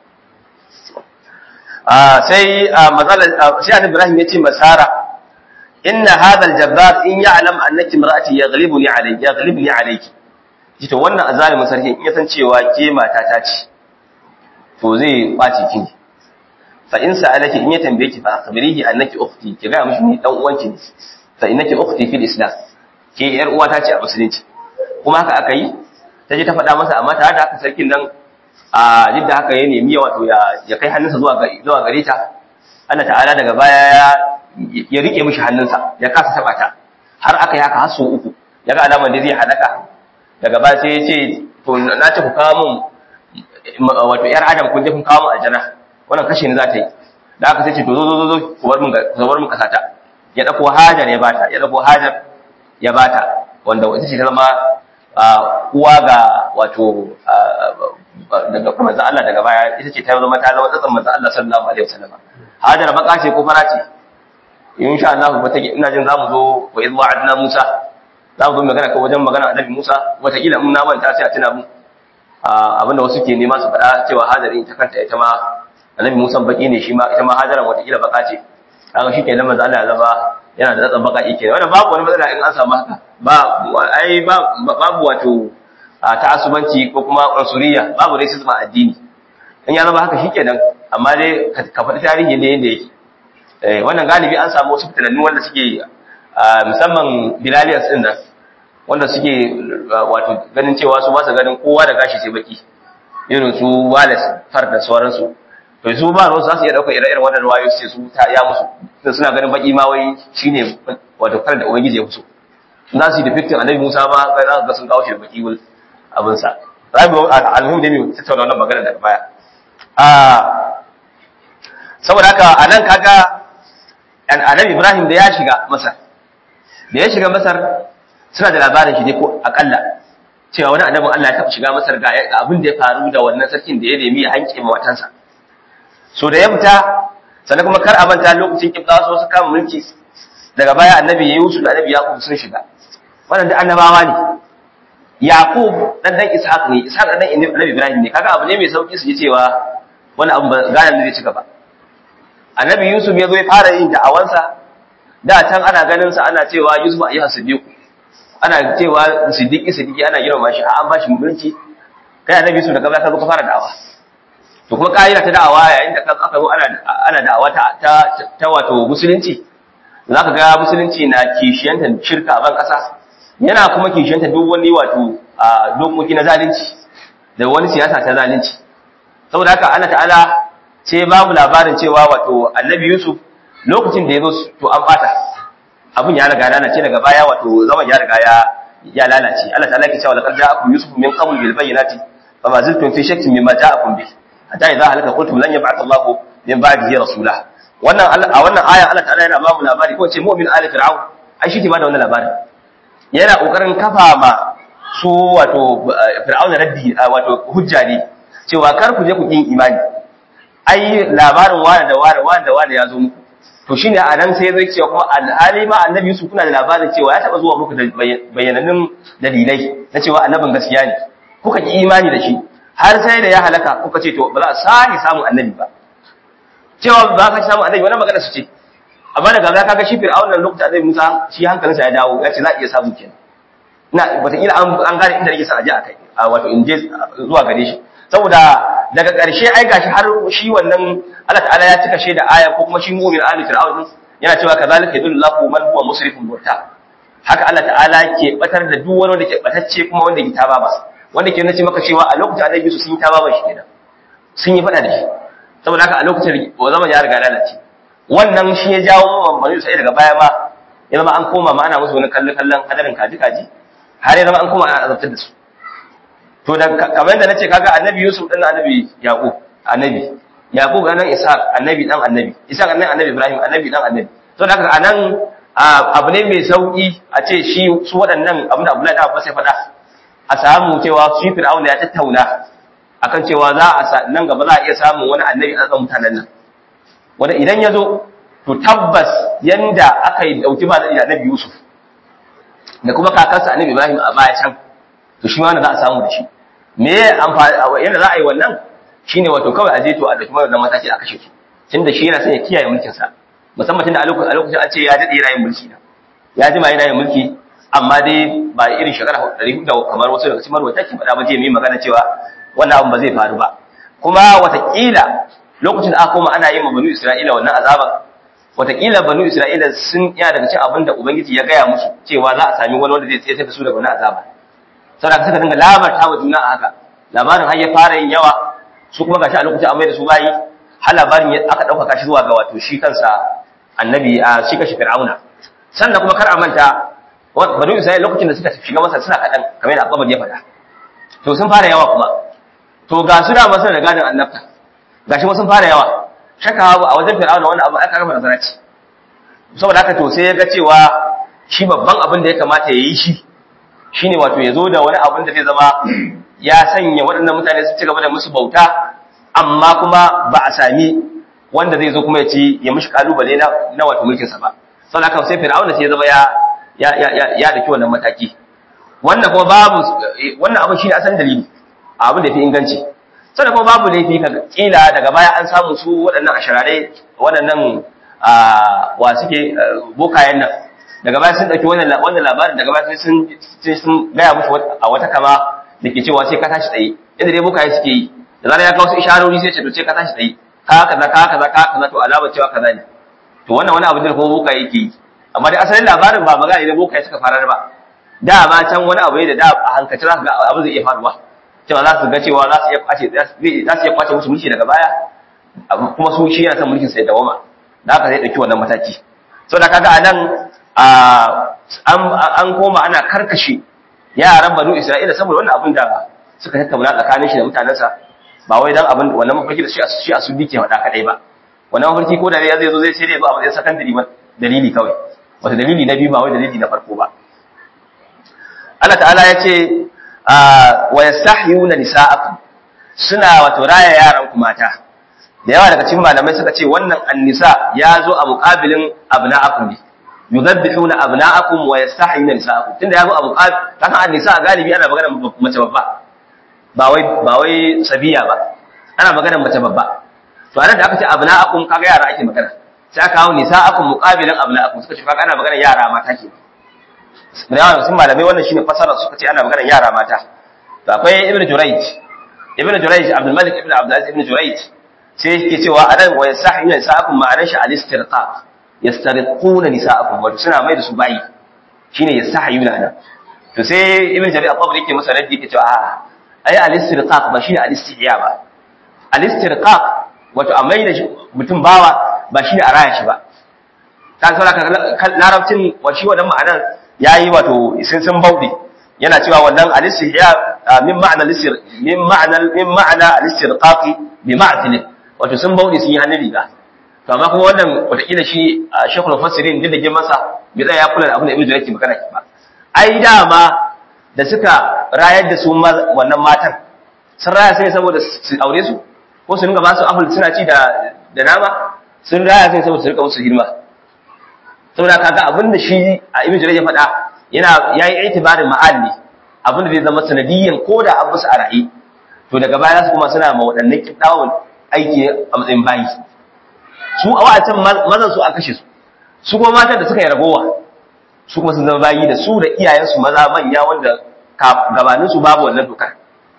sai matsalar sai annabi ibrahim ya ce masara inna hadha al-jabbar in ya'lam annaki imra'ati yaghlibuni alayki yaghlibuni alayki ji to wannan azalimin sarki in ya san cewa ke mata ta ce to zai kwace ki fa in sa'alaki in ya tambaye ki fa akhbirihi annaki ukhti ki ga mishi ni dan uwanki ne fa innaki ukhti fil islam ke yar uwa ta ce a musulunci kuma haka aka yi ta je ta faɗa masa amma tare da haka sarkin nan a jidda haka ya nemi wato ya kai hannunsa zuwa zuwa gare ta Allah ta'ala daga baya ya ya rike mishi hannunsa ya kasa taba ta har aka yi haka har sau uku ya ga alamar da zai halaka daga baya sai ya ce to na ce ku kawo mun wato yar adam kun je kun kawo mun aljana wannan kashe ni za ta yi da aka sai ce to zo zo zo ku bar mun ku bar mun kasata ya dauko hajar ya bata ya dauko hajar ya bata wanda ita ce ta zama uwa ga wato daga manzo Allah daga baya ita ce ta zama ta zama tsatsan manzo Allah sallallahu alaihi wasallam hajar baka ce ko fara ce insha Allah ba take ina jin zamu zo wa idh wa'adna Musa zamu zo magana ko wajen magana annabi Musa wata kila mun na manta sai a tuna mu abinda wasu ke nema su faɗa cewa hadarin ta kanta ita ma annabi Musa baki ne shi ma ita ma hadaran wata kila baka ce kaga shi kenan manzo Allah ya zama yana da tsatsan baka kenan wannan babu wani matsala in an samu haka ba ai babu wato ta'assubanci ko kuma unsuriya babu racism a addini in ya zama haka shikenan amma dai ka faɗi tarihi ne yanda yake wannan galibi an samu wasu fitanannu wanda suke musamman bilaliyas din nan wanda suke wato ganin cewa su ba su ganin kowa da gashi sai baki irin su Wallace far da sauransu to su ba ruwa za su iya ɗaukar ire-iren wannan ruwayo su ce su ta ya musu sai suna ganin baki ma wai shine wato kar da ubangiji ya musu za su yi depicting annabi Musa ba kai za ka ga sun kawo shi da baki wul abin sa rabi alhum da mu tattauna wannan magana daga baya a saboda haka anan kaga annabi Ibrahim da ya shiga Masar da ya shiga Masar suna da labarin shi ne ko akalla cewa wani annabin Allah ya taɓa shiga Masar ga abin da ya faru da wannan sarkin da ya nemi ya hanke mawatansa so da ya fita sannan kuma kar a manta lokacin kibda so su kama mulki daga baya annabi Yusuf da annabi Yaqub sun shiga wannan da annabawa ne Yaqub dan dan Ishaq ne Ishaq dan annabi Ibrahim ne kaga abu ne mai sauki su ji cewa wani abu ba ganin zai ci gaba annabi Yusuf ya zo ya fara yin da'awansa da can ana ganin sa ana cewa Yusuf ayyuha siddiq ana cewa siddiqi siddiqi ana girma shi an ba shi mulki kai annabi Yusuf daga baya ka zo ka fara da'awa to kuma ka'ida ta da'awa yayin da aka zo ana ana da'awa ta ta wato musulunci zaka ga musulunci na kishiyantar shirka a ban kasa yana kuma kishiyantar duk wani wato dokoki na zalunci da wani siyasa ta zalunci saboda haka Allah ta'ala sai babu labarin cewa wato annabi Yusuf lokacin da ya zo to an bata abin ya riga lalace daga baya wato zaman ya riga ya ya lalace Allah ta'ala ke cewa laqad ja'akum yusuf min qabl bil bayyinati fama zaltum fi shakkin mimma ja'akum bih hatta idza halaka qultum lan yab'ath Allahu min ba'dihi rasula wannan a wannan aya Allah ta'ala yana ba mu labari ko ce mu'min ali fir'aun ai shi ke ba da wannan labarin yana kokarin kafa ma su wato fir'aun raddi wato hujja ne cewa kar ku je ku kin imani ai labarin wani da wani wani da wani ya zo muku to shine a nan sai zai cewa kuma alhali ma annabi Yusuf kuna da labarin cewa ya taba zuwa muku da bayanannun dalilai na cewa annabin gaskiya ne kuka ki imani da shi har sai da ya halaka kuka ce to ba za a sake samun annabi ba cewa ba ka samu annabi wannan magana su ce amma daga baya kaga shi fir'aun nan lokacin annabi Musa shi hankalinsa ya dawo ya ce za a iya samu kenan ina wataƙila an gane inda nake sa aje a kai wato in je zuwa gare shi saboda daga ƙarshe ai gashi har shi wannan Allah ta'ala ya cika shi da aya ko kuma shi mu'min ali fir'aun din yana cewa kazalika yadullahu man huwa musrifun murta haka Allah ta'ala ke batar da duk wani wanda ke batacce kuma wanda ke taba ba wanda ke nace maka cewa a lokacin annabi su sun yi taba ba shi kenan sun yi fada da shi saboda haka a lokacin wa zaman ya riga lalace wannan shi ya jawo mu mamman sai daga baya ma ya zama an koma ma ana musu wani kallon kallon hadarin kaji kaji har ya zama an koma ana azabtar da su to da kamar yadda nace kaga annabi Yusuf din annabi Yaqub annabi Yaqub anan Ishaq annabi dan annabi Ishaq anan annabi Ibrahim annabi dan annabi to da haka anan abu ne mai sauki a ce shi su waɗannan abin da Abdullahi da Abbas ya faɗa a samu cewa shi Fir'aun ya tattauna akan cewa za a nan gaba za a iya samun wani annabi a tsakan mutanen nan wanda idan ya zo to tabbas yanda aka yi dauki ba da annabi Yusuf da kuma kakansa annabi Ibrahim a baya can to shi ma za a samu da shi me amfani yanda za a yi wannan shine wato kawai a je to a dauki wannan mataki a kashe su tunda shi yana son ya kiyaye mulkin sa musamman tunda a lokacin an ce ya dade yana yin mulki na ya jima yana yin mulki amma dai ba irin shekara 400 da kamar wasu daga cikin marwata ke faɗa ba je mai magana cewa wannan abin ba zai faru ba kuma watakila lokacin da aka koma ana yin ma banu Isra'ila wannan azaban watakila banu Isra'ila sun iya daga cikin abin da ubangiji ya gaya musu cewa za a sami wani wanda zai tsaye da su daga wannan azaba saboda suka dinga labarta wa juna a haka labarin har ya fara yin yawa su kuma gashi a lokacin amai da su bayi har labarin aka ɗaukaka shi zuwa ga wato shi kansa annabi a shi kashi fir'auna sannan kuma kar a manta banu isra'ila lokacin da suka shiga masa suna kaɗan kamar yadda abubuwan ya faɗa to sun fara yawa kuma to ga su da masu da gadin annabta ga shi sun fara yawa shaka a wajen fir'auna wani abu aka rama nazara ce saboda haka to sai ya ga cewa shi babban abin da ya kamata ya yi shi shine wato ya zo da wani abin da zai zama ya sanya waɗannan mutane su ci gaba da musu bauta amma kuma ba a sami wanda zai zo kuma ya ci ya mishi kalubale na na wato mulkin sa ba saboda haka sai fir'auna sai ya zama ya ya ya ya daki wannan mataki wannan kuma babu wannan abin shine asalin dalili abin da fi inganci sannan kuma babu laifi ka kila daga baya an samu su waɗannan asharare waɗannan wa suke bokayen nan daga baya sun ɗauki wannan wannan labarin daga baya sun sun gaya musu a wata kama da ke cewa sai ka tashi tsaye yadda dai bokaye suke yi da zarar ya kawo su isharori sai ce to sai ka tashi tsaye ka kaza ka kaza ka kaza to alamar cewa kaza ne to wannan wani abu da kuma bokaye yake yi amma dai asalin labarin ba magana ne bokaye suka farar ba da ma can wani abu ne da da a hankace za su ga abu zai iya faruwa cewa za su ga cewa za su iya kwace za su iya kwace musu mulki daga baya kuma su shi yana son mulkin sai dawama da haka zai dauki wannan mataki so da kaga anan an koma ana karkashe yaran banu isra'ila saboda wannan abin da suka tattauna tsakanin shi da mutanensa ba wai dan abin wannan mafarki da shi a shi a su dike faɗa kadai ba wannan mafarki ko da ya zai zo zai sai dai ba a matsayin secondary ba dalili kawai wata dalili na biyu ba wai dalili na farko ba Allah ta'ala ya ce wa yastahyuna nisa'akum suna wato raya yaran ku mata da yawa daga cikin malamai suka ce wannan annisa ya zo a muqabilin abna'akum ne yudabbihuna abna'akum wa yastahyuna nisa'akum tunda ya zo a muqabil kasan annisa galibi ana magana mace babba ba wai ba wai sabiya ba ana magana mace babba to anan da aka ce abna'akum kaga yara ake magana sai aka kawo nisa'akum muqabilin abna'akum suka ce kaga ana magana yara mata ke da yawa sun malamai wannan shine fasara suka ce ana magana yara mata to akwai ibnu jurayj ibnu jurayj abdul malik ibnu abdul aziz ibnu jurayj sai yake cewa anan wa yasahina nisa'akum ma'anar shi al-istirqaq yastariquna nisa'akum wato suna mai da su bayi shine yastahiyuna nan to sai ibnu jarir at-tabari yake masa raddi yake cewa a ai al-istirqaq ba shine al-istihya ba al-istirqaq wato a mai da mutum bawa ba shine a raya shi ba ta saboda larabcin wa shi wannan ma'anar yayi wato sun sun bauɗe yana cewa wannan al-istihya min ma'ana al-istir min ma'ana min ma'ana al-istirqaq bi ma'til wato sun bauɗe sun yi hannun riga to amma kuma wannan wataƙila shi shekul mufassirin din da ke masa bai tsaya ya kula da abin da ibnu jarir ke magana ba ai dama da suka rayar da su wannan matan sun raya sai saboda su aure su ko su dinga ba su apple suna ci da da nama sun raya sai saboda su rika musu hidima saboda kaga abin da shi a ibn jarir ya faɗa yana yayi itibarin ma'alli abin da zai zama sanadiyyan ko da an musu a ra'i to daga baya su kuma suna ma waɗannan kiɗawun aiki a matsayin bayi su a wa'atan mazan su a kashe su su kuma matan da suka yi ragowa su kuma sun zama bayi da su da iyayensu maza manya wanda gabanin su babu wannan dokar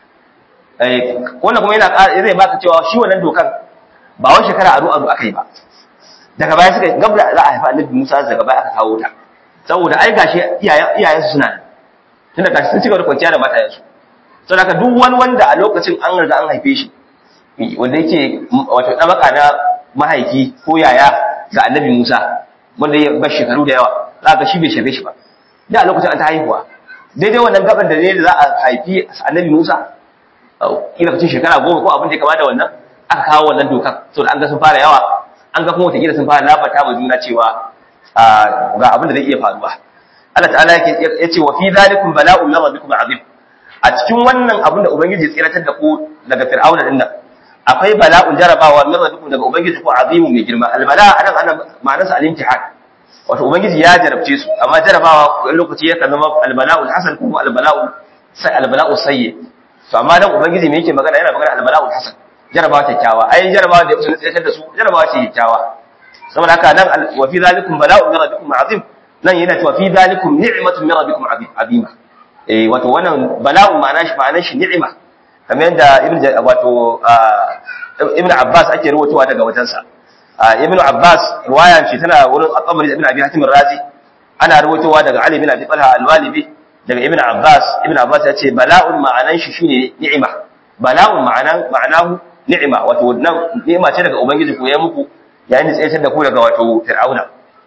wannan kuma yana zai baka cewa shi wannan dokar ba wani shekara aro aro aka yi ba daga baya suka gabda za a haifa annabi Musa daga baya aka kawo ta saboda ai gashi iyayen su suna tunda gashi sun cigaba da kwanciya da matayen su saboda haka duk wani wanda a lokacin an riga an haife shi wanda yake wato dabaka na mahaifi ko yaya ga annabi Musa wanda ya bar shekaru da yawa za ka shi bai shafe shi ba da a lokacin an ta haihuwa daidai wannan gaban da ne da za a haifi annabi Musa kila kacin shekara goma ko abin da ya kama da wannan aka kawo wannan dokar saboda an ga sun fara yawa an ga kuma wataƙila sun fara labata ma juna cewa ga abin da zai iya faruwa Allah ta'ala ya ce wa fi zalikum bala'un min rabbikum azim a cikin wannan abin da ubangiji tsiratar da ku daga fir'auna din nan akwai bala'un jarabawa min rabbikum daga ubangiji ko azimun mai girma albala anan ana ma'anarsa al-imtihan wato ubangiji ya jarabce su amma jarabawa wani lokaci ya kan zama albala'ul hasan ko albala'ul sai albala'ul sayyi to amma dan ubangiji me yake magana yana magana albala'ul hasan jarabawa kyakkyawa ai jarabawa da yake tsayar da su jarabawa ce kyakkyawa saboda haka nan wa fi zalikum bala'un min rabbikum azim nan yana cewa fi zalikum ni'matun min rabbikum azima eh wato wannan bala'un ma'ana shi ma'anar shi ni'ima kamar yadda ibn wato ibn abbas ake rawaitowa daga wajensa ibn abbas riwaya ce tana wurin at-tabari ibn abi hatim razi ana rawaitowa daga ali ibn abi talha al-walibi daga ibn abbas ibn abbas ya ce bala'un ma'anan shi shine ni'ima bala'un ma'anan ma'anahu ni'ima wato nan ni'ima ce daga ubangiji ko ya muku yayin da tsayar da ku daga wato fir'auna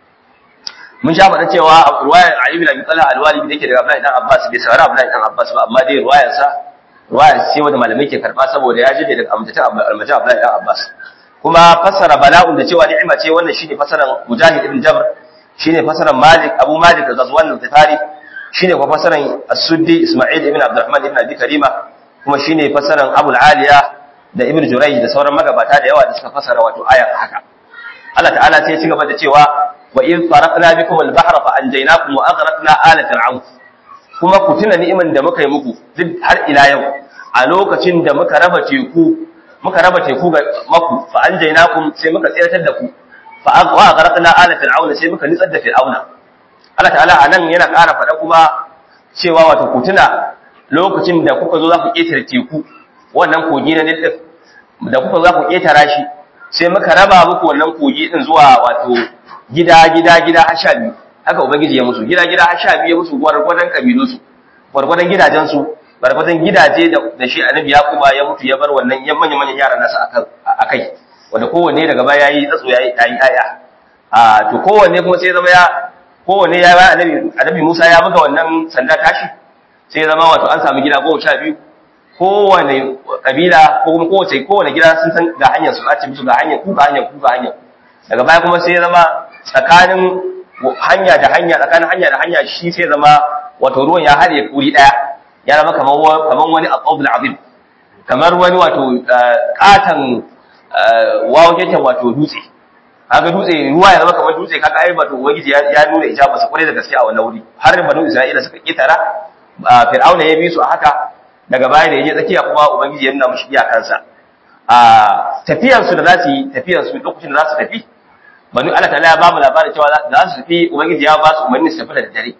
mun sha faɗa cewa riwayar ali ibn abi talha al-walibi dake daga abdullahi dan abbas bai saurara abdullahi dan abbas ba amma dai riwayar sa riwayar ce wanda malamai ke karba saboda ya jide daga amjata abdullahi dan abbas kuma fassara bala'un da cewa ni'ima ce wannan shine fassaran mujahid ibn jabr shine fassaran malik abu malik da ghazwan al-tifari shine kuma fassaran as-suddi isma'il ibn abdurrahman ibn abi karima kuma shine fassaran abul aliya da ibn jurayj da sauran magabata da yawa da suka fassara wato aya haka Allah ta'ala sai ya ci gaba da cewa wa in faraqna bikum al-bahra fa anjaynakum wa aghraqna ala fir'aun kuma ku tuna ni'iman da muka yi muku duk har ila yau a lokacin da muka raba teku muka raba teku ga maku fa anjaynakum sai muka tsiratar da ku fa wa aghraqna ala fir'auna sai muka nitsar da fir'auna Allah ta'ala anan yana ƙara faɗa kuma cewa wato ku tuna lokacin da kuka zo za ku ƙetare teku wannan kogi na Nil da kuka zo za ku ƙetara shi sai muka raba muku wannan kogi din zuwa wato gida gida gida har sha biyu haka ubangiji ya musu gida gida har sha biyu ya musu gwargwadon kabilu su gwargwadon gidajen su gwargwadon gidaje da shi annabi yakuba ya mutu ya bar wannan yan manyan manyan yaran nasa a kai wanda kowanne daga baya yayi tsatso yayi yayi aya a to kowanne kuma sai zama ya kowanne ya ba annabi annabi Musa ya buga wannan sanda tashi sai zama wato an samu gida goma sha biyu kowane kabila ko kuma kowace kowane gida sun san ga hanyar su a ce musu ga hanyar ku ga hanyar ku ga hanyar daga baya kuma sai zama tsakanin hanya da hanya tsakanin hanya da hanya shi sai zama wato ruwan ya haɗe kuri ɗaya ya zama kamar kamar wani aqabul azim kamar wani wato katan wawaketan wato dutse kaga dutse ruwa ya zama kamar dutse kaga ai wato ubangiji ya nuna ijaba sa kwarai da gaske a wannan wuri har banu isra'ila suka kitara fir'auna ya bi su a haka daga baya da yaje tsakiya kuma ubangiji ya nuna mushi iyakansa a tafiyar su da za su yi tafiyar su lokacin da za su tafi banu Allah ta'ala ya ba mu labarin cewa za su tafi ubangiji ya ba su umarni su tafi da dare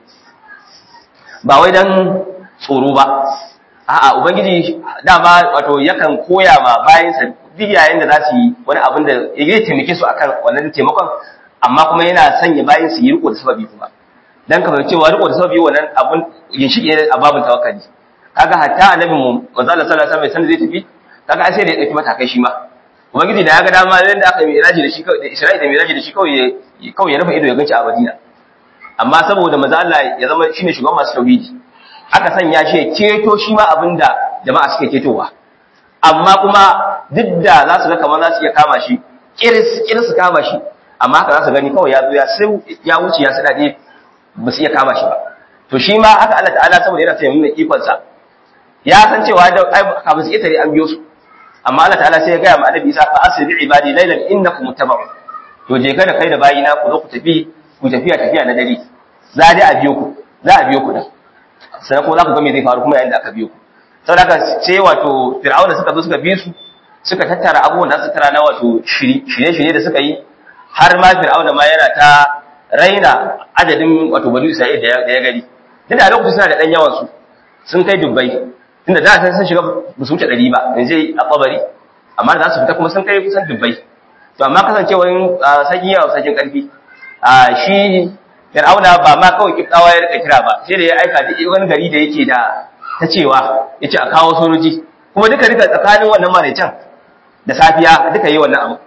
ba wai dan tsoro ba a'a ubangiji dama wato yakan koya ma bayansa duk yayin da za su yi wani abin da ya taimake su akan wannan taimakon amma kuma yana sanya bayan su yi riko da sababi kuma dan kamar cewa riko da sababi wannan abun ginshiki ne a babin tawakkali kaga hatta annabi mu manzo Allah sallallahu alaihi wasallam zai tafi kaga ai sai da ya dauki matakai shi ma ubangiji da ya ga dama da aka yi miraji da shi da Isra'ila da miraji da shi kawai kawai ya rufe ido ya ganci a Madina amma saboda manzo Allah ya zama shine shugaban masu tauhidi aka sanya shi ya ceto shi ma abinda jama'a suke cetowa amma kuma duk da za su ga kamar za su iya kama shi kiris kiris su kama shi amma haka za su gani kawai ya zo ya sai ya wuce ya sadade ba su iya kama shi ba to shi ma haka Allah ta'ala saboda yana tsaye nuna ikon sa ya san cewa da ai kafin su itare an biyo su amma Allah ta'ala sai ya gaya ma annabi Isa fa asri bi ibadi laylan innakum muttaba'un to je ka da kai da bayina ku zo ku tafi ku tafiya tafiya na dare za dai a biyo ku za a biyo ku da sai ko za ku ga me zai faru kuma yayin da aka biyo ku saboda haka sai wato fir'auna suka zo suka bi su suka tattara abubuwan da su tara na wato shirye-shirye da suka yi har ma fir'auna ma yana ta raina adadin wato banu isra'il da ya gani duk da lokacin suna da dan yawan su sun kai dubbai tunda da san sun shiga ba su wuce ɗari ba yanzu a kabari amma da za su fita kuma sun kai kusan dubbai to amma kasancewar sakin yawa sakin karfi a shi fir'auna ba ma kawai kiftawa ya rika kira ba sai da ya aika duk wani gari da yake da ta cewa ya ce a kawo sojoji kuma duka duka tsakanin wannan maraicen da safiya duka yi wannan abu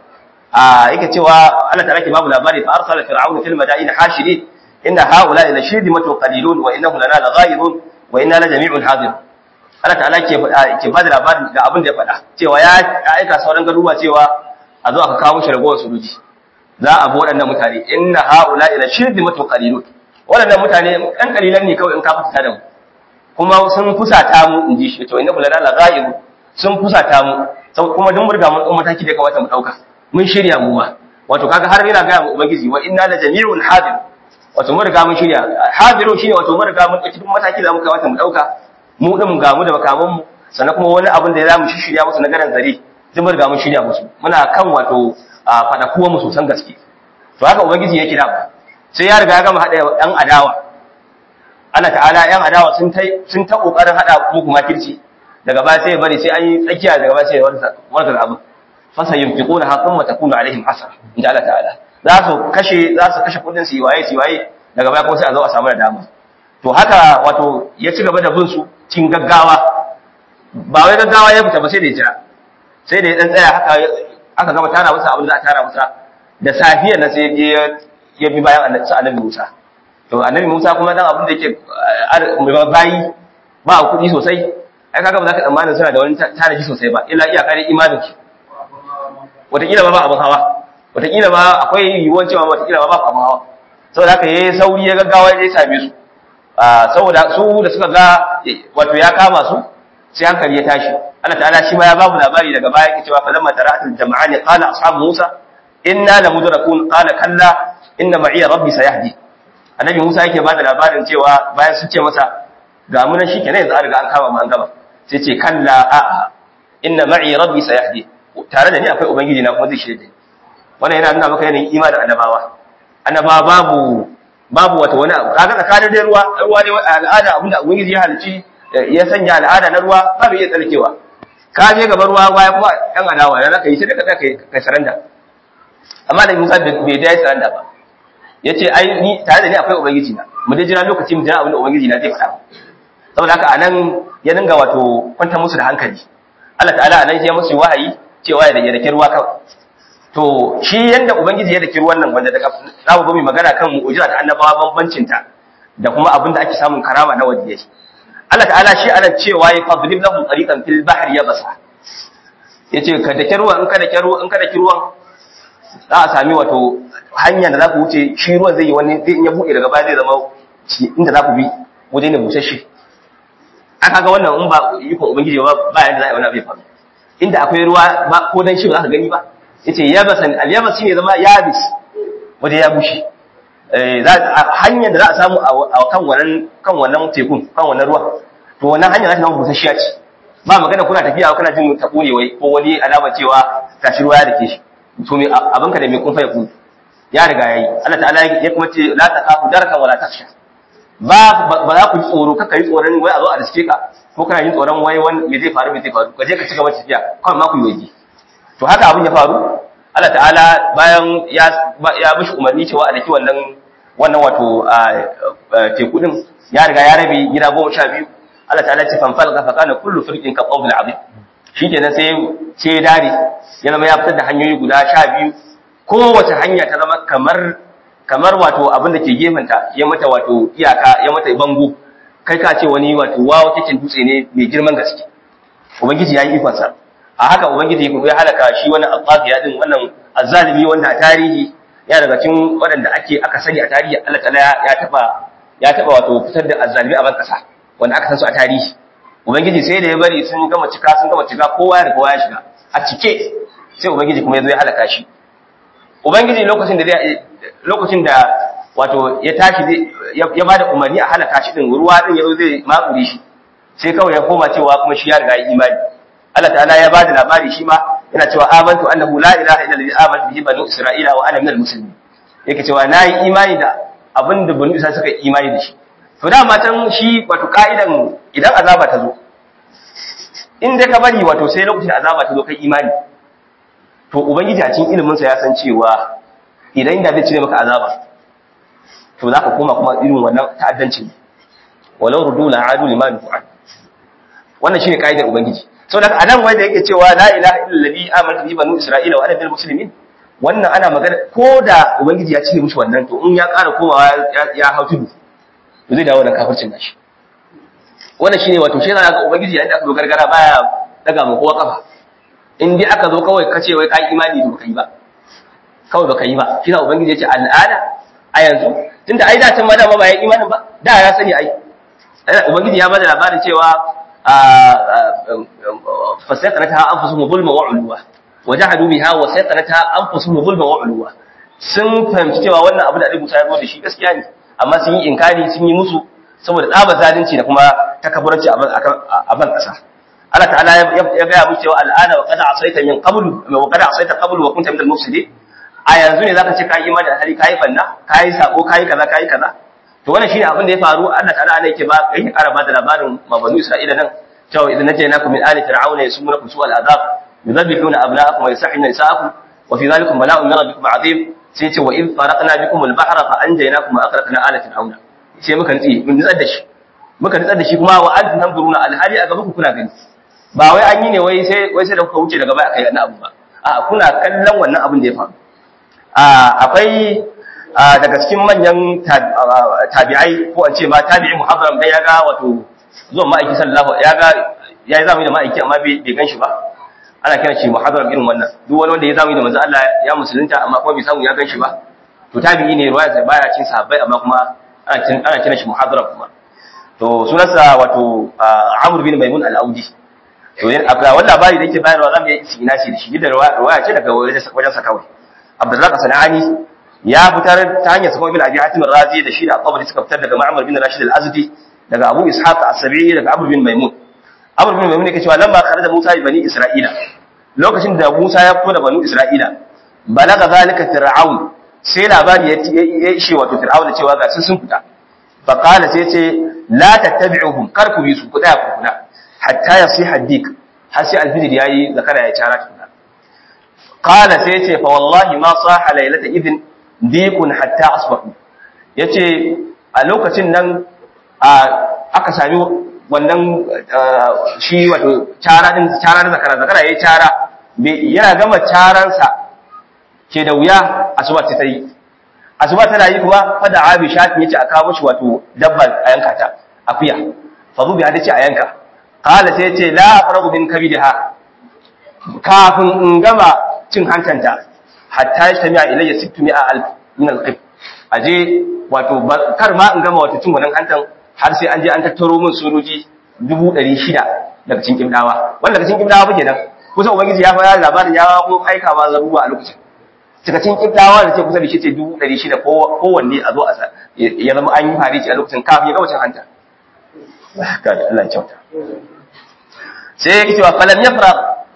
a yake cewa Allah ta'ala ke babu labari fa arsala fir'aunu fil madain hashirin inna haula la shidmatu qalilun wa innahum lana laghaizun wa inna la jami'un hadir Allah ta'ala ke faɗa ke bada labarin ga abin da ya faɗa cewa ya aika sauran garuruwa cewa a zo aka kawo shi ragowar sojoji za a bi waɗannan mutane inna haula la shidmatu qalilun waɗannan mutane ɗan kalilan ne kawai in ka fita da mu kuma sun fusata mu in ji shi to inna kulana la ghaibu sun fusata mu kuma dun murga mun kuma mataki da kamata mu dauka mun shirya mu ma wato kaga har yana ga mu ubangiji wa inna la jami'un hadir wato mun riga mun shirya hadiru shine wato mun riga mun dauki duk mataki da muka kamata mu dauka mu din ga mu da bakaman mu sannan kuma wani abin da za mu shirya musu na garan zare duk mun riga mun shirya musu muna kan wato fada kuwa mu sosan gaske to haka ubangiji ya kira sai ya riga ya gama hada yan adawa Allah ta'ala yan adawa sun ta sun ta kokarin hada muku makirci daga baya sai ya bari sai an yi tsakiya daga baya sai ya warsa warsa abu fasa yunfiquna ha thumma takunu alaihim hasara inda Allah ta'ala za su kashe za su kashe kudin su waye su waye daga baya kuma sai a zo a samu da dama to haka wato ya ci gaba da bin su cin gaggawa ba wai gaggawa ya fita ba sai da ya jira sai da ya dan tsaya haka aka gama tara masa abin da aka tara masa da safiyar nan sai ya bi bayan annabi Musa to annabi Musa kuma dan abin da yake bayi ba kuɗi sosai ai kaga ba za ka tsammanin suna da wani tanaji sosai ba illa iyaka dai imanin su wataƙila ba ba abin hawa wataƙila ba akwai yiwuwar cewa wataƙila ba ba abin hawa saboda haka yayi sauri ya gaggawa ya same su saboda su da suka ga wato ya kama su sai hankali ya tashi Allah ta'ala shi ma ya babu labari daga baya yake cewa falamma tara'atul jama'ani qala ashabu Musa inna lamudrakun qala kalla inna ma'iya rabbi sayahdi annabi Musa yake bada labarin cewa bayan sun ce masa ga mu nan shikenan yanzu an riga an kama mu an gaba sai ce kalla a inna ma'i rabbi sayahdi tare da ni akwai ubangiji na kuma zai shirye da ni wannan yana nuna maka yanayin imanin annabawa annabawa babu babu wata wani abu kaga tsakanin da ruwa ruwa ne al'ada abinda ubangiji ya halici ya sanya al'ada na ruwa babu iya tsarkewa ka je gaban ruwa baya kuma yan adawa yana kai sai ka kai kai saranda amma da Musa bai dai saranda ba yace ai ni tare da ni akwai ubangiji na mu dai jira lokacin mu jira abinda ubangiji na zai faɗa saboda haka anan ya dinga wato kwantar musu da hankali Allah ta'ala anan ya musu wahayi cewa ya dake ruwa kawai to shi yanda ubangiji ya dake ruwan nan wanda daga zamu zo mu magana kan mu'jiza ta annabawa bambancin ta da kuma abin da ake samun karama na wadiyai Allah ta'ala shi ana cewa ya fadrib lahum tariqan fil bahri yabasa yace ka dake ruwan in ka dake ruwan in ka dake ruwan za a sami wato hanya da za ku wuce shi ruwan zai yi wani zai ya buɗe daga baya zai zama inda za ku bi waje ne busasshe aka ga wannan in ba ikon ubangiji ba ba yanda za a yi wani abu ya faru inda akwai ruwa ba ko dan shi ba za ka gani ba yace yabasan al-yabas shine zama yabis waje ya bushe eh hanyar da za a samu a kan wannan kan wannan tekun kan wannan ruwa to wannan hanya za ta zama busasshiya ce ba magana kuna tafiya kuna jin ta kone wai ko wani alama cewa tashi ruwa ya dake shi to me abinka da me kun fa ya ku ya riga yayi Allah ta'ala ya kuma ce la taqafu darkan wala takhsha ba ba za ku ji tsoro kaka yi tsoron wai a zo a riske ka ko kana yin tsoron wai wani me zai faru me zai faru ka je ka ci gaba tafiya kawai ma ku yi waje to haka abin ya faru Allah ta'ala bayan ya ya mishi umarni cewa a daki wannan wannan wato teku din ya riga ya rabe gida goma sha biyu Allah ta'ala ce fanfal ka fakana kullu firqin ka qawbil azim shikenan sai sai dare ya zama ya fitar da hanyoyi guda sha biyu kowace hanya ta zama kamar kamar wato abin da ke gefenta ya mata wato iyaka ya mata bango kai ka ce wani wato wawo cikin dutse ne mai girman gaske ubangiji ya yi ikonsa a haka ubangiji ya halaka shi wannan alfafiya din wannan azzalimi wanda a tarihi ya daga cikin waɗanda ake aka sani a tarihi Allah ta'ala ya taba ya taba wato fitar da azzalimi a ban kasa wanda aka san su a tarihi ubangiji sai da ya bari sun gama cika sun gama cika kowa ya kowa ya shiga a cike sai ubangiji kuma ya zo ya halaka shi ubangiji lokacin da lokacin da wato ya tashi ya bada umarni a halaka shi din ruwa din yazo zai makure shi sai kawai ya koma cewa kuma shi ya riga ya imani Allah ta'ala ya bada labari shi ma yana cewa amantu annahu la ilaha illa allazi amantu bihi banu isra'ila wa ana minal muslimin yake cewa nayi imani da abin da banu isra'ila suka yi imani da shi to da matan shi wato ka'idan idan azaba ta zo in dai ka bari wato sai lokacin da azaba ta zo kai imani to ubangiji a cikin ilimin sa ya san cewa idan da zai cire maka azaba to zaka koma kuma irin wannan ta'addanci walau rudu la adu liman fu'al wannan shine kaidar ubangiji saboda anan wanda yake cewa la ilaha illa allazi amantu bi banu isra'ila wa ana minal muslimin wannan ana magana ko da ubangiji ya cire mishi wannan to in ya ƙara komawa ya hau tudu to zai dawo da kafircin nashi wannan shine wato shi yana ga ubangiji yayin da aka zo gargara baya daga mu kowa kafa in dai aka zo kawai kace wai kai imani to kai ba kawai baka yi ba shi na ubangiji ya ce al'ada a yanzu tunda ai da can ma dama ba ya imanin ba da ya sani ai ubangiji ya bada labarin cewa fasaiqanata anfusuhum zulma wa ulwa wajahadu biha wa sayqanata anfusuhum zulma wa ulwa sun fahimci cewa wannan abu da Annabi Musa ya zo da shi gaskiya ne amma sun yi inkari sun yi musu saboda tsaba zalunci da kuma takabburanci a ban kasa Allah ta'ala ya gaya musu cewa al'ana wa qad asaita min qablu wa qad asaita qablu wa kunta minal mufsidin a yanzu ne zaka ce kai imani da hali kai banna kai sako kai kaza kai kaza to wannan shine abin da ya faru Allah ta'ala ne yake ba yake karaba da labarin mabanu Isra'ila nan cewa idan najaynakum min ali fir'auna yasumunakum su'al adab yudabbihuna abna'akum wa yasahhuna nisa'akum wa fi dhalikum bala'un min rabbikum 'azim sai ce wa in faraqna bikum al-bahra fa anjaynakum wa aghraqna ala fir'auna sai muka nitsi mun nitsar da shi muka nitsar da shi kuma wa antum tanzuruna al-hali a gaban ku kuna gani ba wai an yi ne wai sai wai sai da kuka wuce daga baya aka yi wannan abu ba a kuna kallon wannan abin da ya faru akwai daga cikin manyan tabi'ai ko an ce ma tabi'i muhabbaram dai ya ga wato zuwan ma'aiki sallallahu ya ga ya yi zamani da ma'aiki amma bai gan shi ba ana kiran shi muhabbaram irin wannan duk wani wanda ya zamani da manzo Allah ya musulunta amma kuma bai samu ya gan shi ba to tabi'i ne ruwaya sai baya cin sahabbai amma kuma ana kiran shi muhabbaram kuma to sunansa wato Amr bin Maimun al-Audi to akwai wani labari da yake bayarwa zamu yi istinasi da shi da ruwaya ce daga wajen sa kawai Abdurrazzaq Sanani ya fitar ta hanyar sakon ibn abi hatim razi da shi da qabri suka fitar daga ma'mar bin rashid al-azdi daga abu ishaq as-sabi'i daga amr bin maimun amr bin maimun yake cewa lamma kharaja musa bi bani isra'ila lokacin da musa ya fito da banu isra'ila balaga zalika fir'aun sai labari ya ishe wato fir'aun cewa ga sun fita fa qala sai ce la tattabi'uhum kar ku bi su ku tsaya ku kuna hatta yasiha dik har sai alfijir yayi zakara ya cara tukuna qala sai ce fa wallahi ma saha laylata idin dikun hatta asbahu yace a lokacin nan aka sami wannan shi wato cara din cara da zakara zakara yayi cara yana gama caransa ke da wuya asuba ta tayi asuba tana yi kuma fada abi shafi yace a kawo shi wato dabba a yanka ta akuya fa zubi hadace a yanka qala sai yace la afragu bin kabidha kafin in gama cin hantanta hatta yastami'a ilayya 600 alf min alqib aje wato kar ma in gama wato cin wannan hantan har sai an je an tattaro min sojoji 600 daga cikin kimdawa wanda daga cikin kimdawa ba kenan kusa ubangiji ya fara labarin ya kuma aika ma zaruwa a lokacin daga cikin kimdawa da ke kusa da shi ce 600 kowanne a zo a ya zama an yi farici a lokacin kafin ya gama cin hanta Allah ya kyauta sai ya cewa falam yafra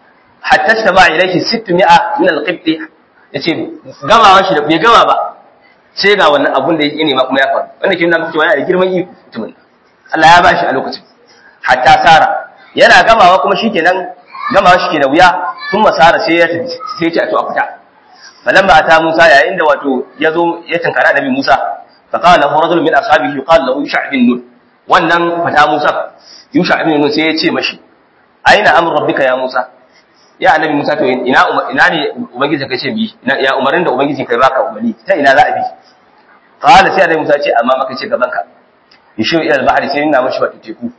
hatta tama ilayhi 600 min alqibti yace gamawa shi da bai gama ba sai ga wannan abun da yake nema kuma ya faru wanda ke nuna cewa yana da girman iko mutumin Allah ya bashi a lokacin hatta sara yana gamawa kuma shikenan gamawa shi ke da wuya sun masara sai ya tafi sai ya ce a to a fita falamma ata Musa yayin da wato ya zo ya tunkara Nabi Musa fa qala lahu rajulun min ashabihi yuqal lahu Yusha bin Nun wannan fata Musa Yusha bin Nun sai ya ce mashi aina amru rabbika ya Musa ya annabi Musa to ina ina ne ubangiji kai ce bi ya umarin da ubangiji kai baka umarni ta ina za a bi qala sai annabi Musa ce amma maka ce gaban ka yishu ila al-bahri sai ina mashi wata teku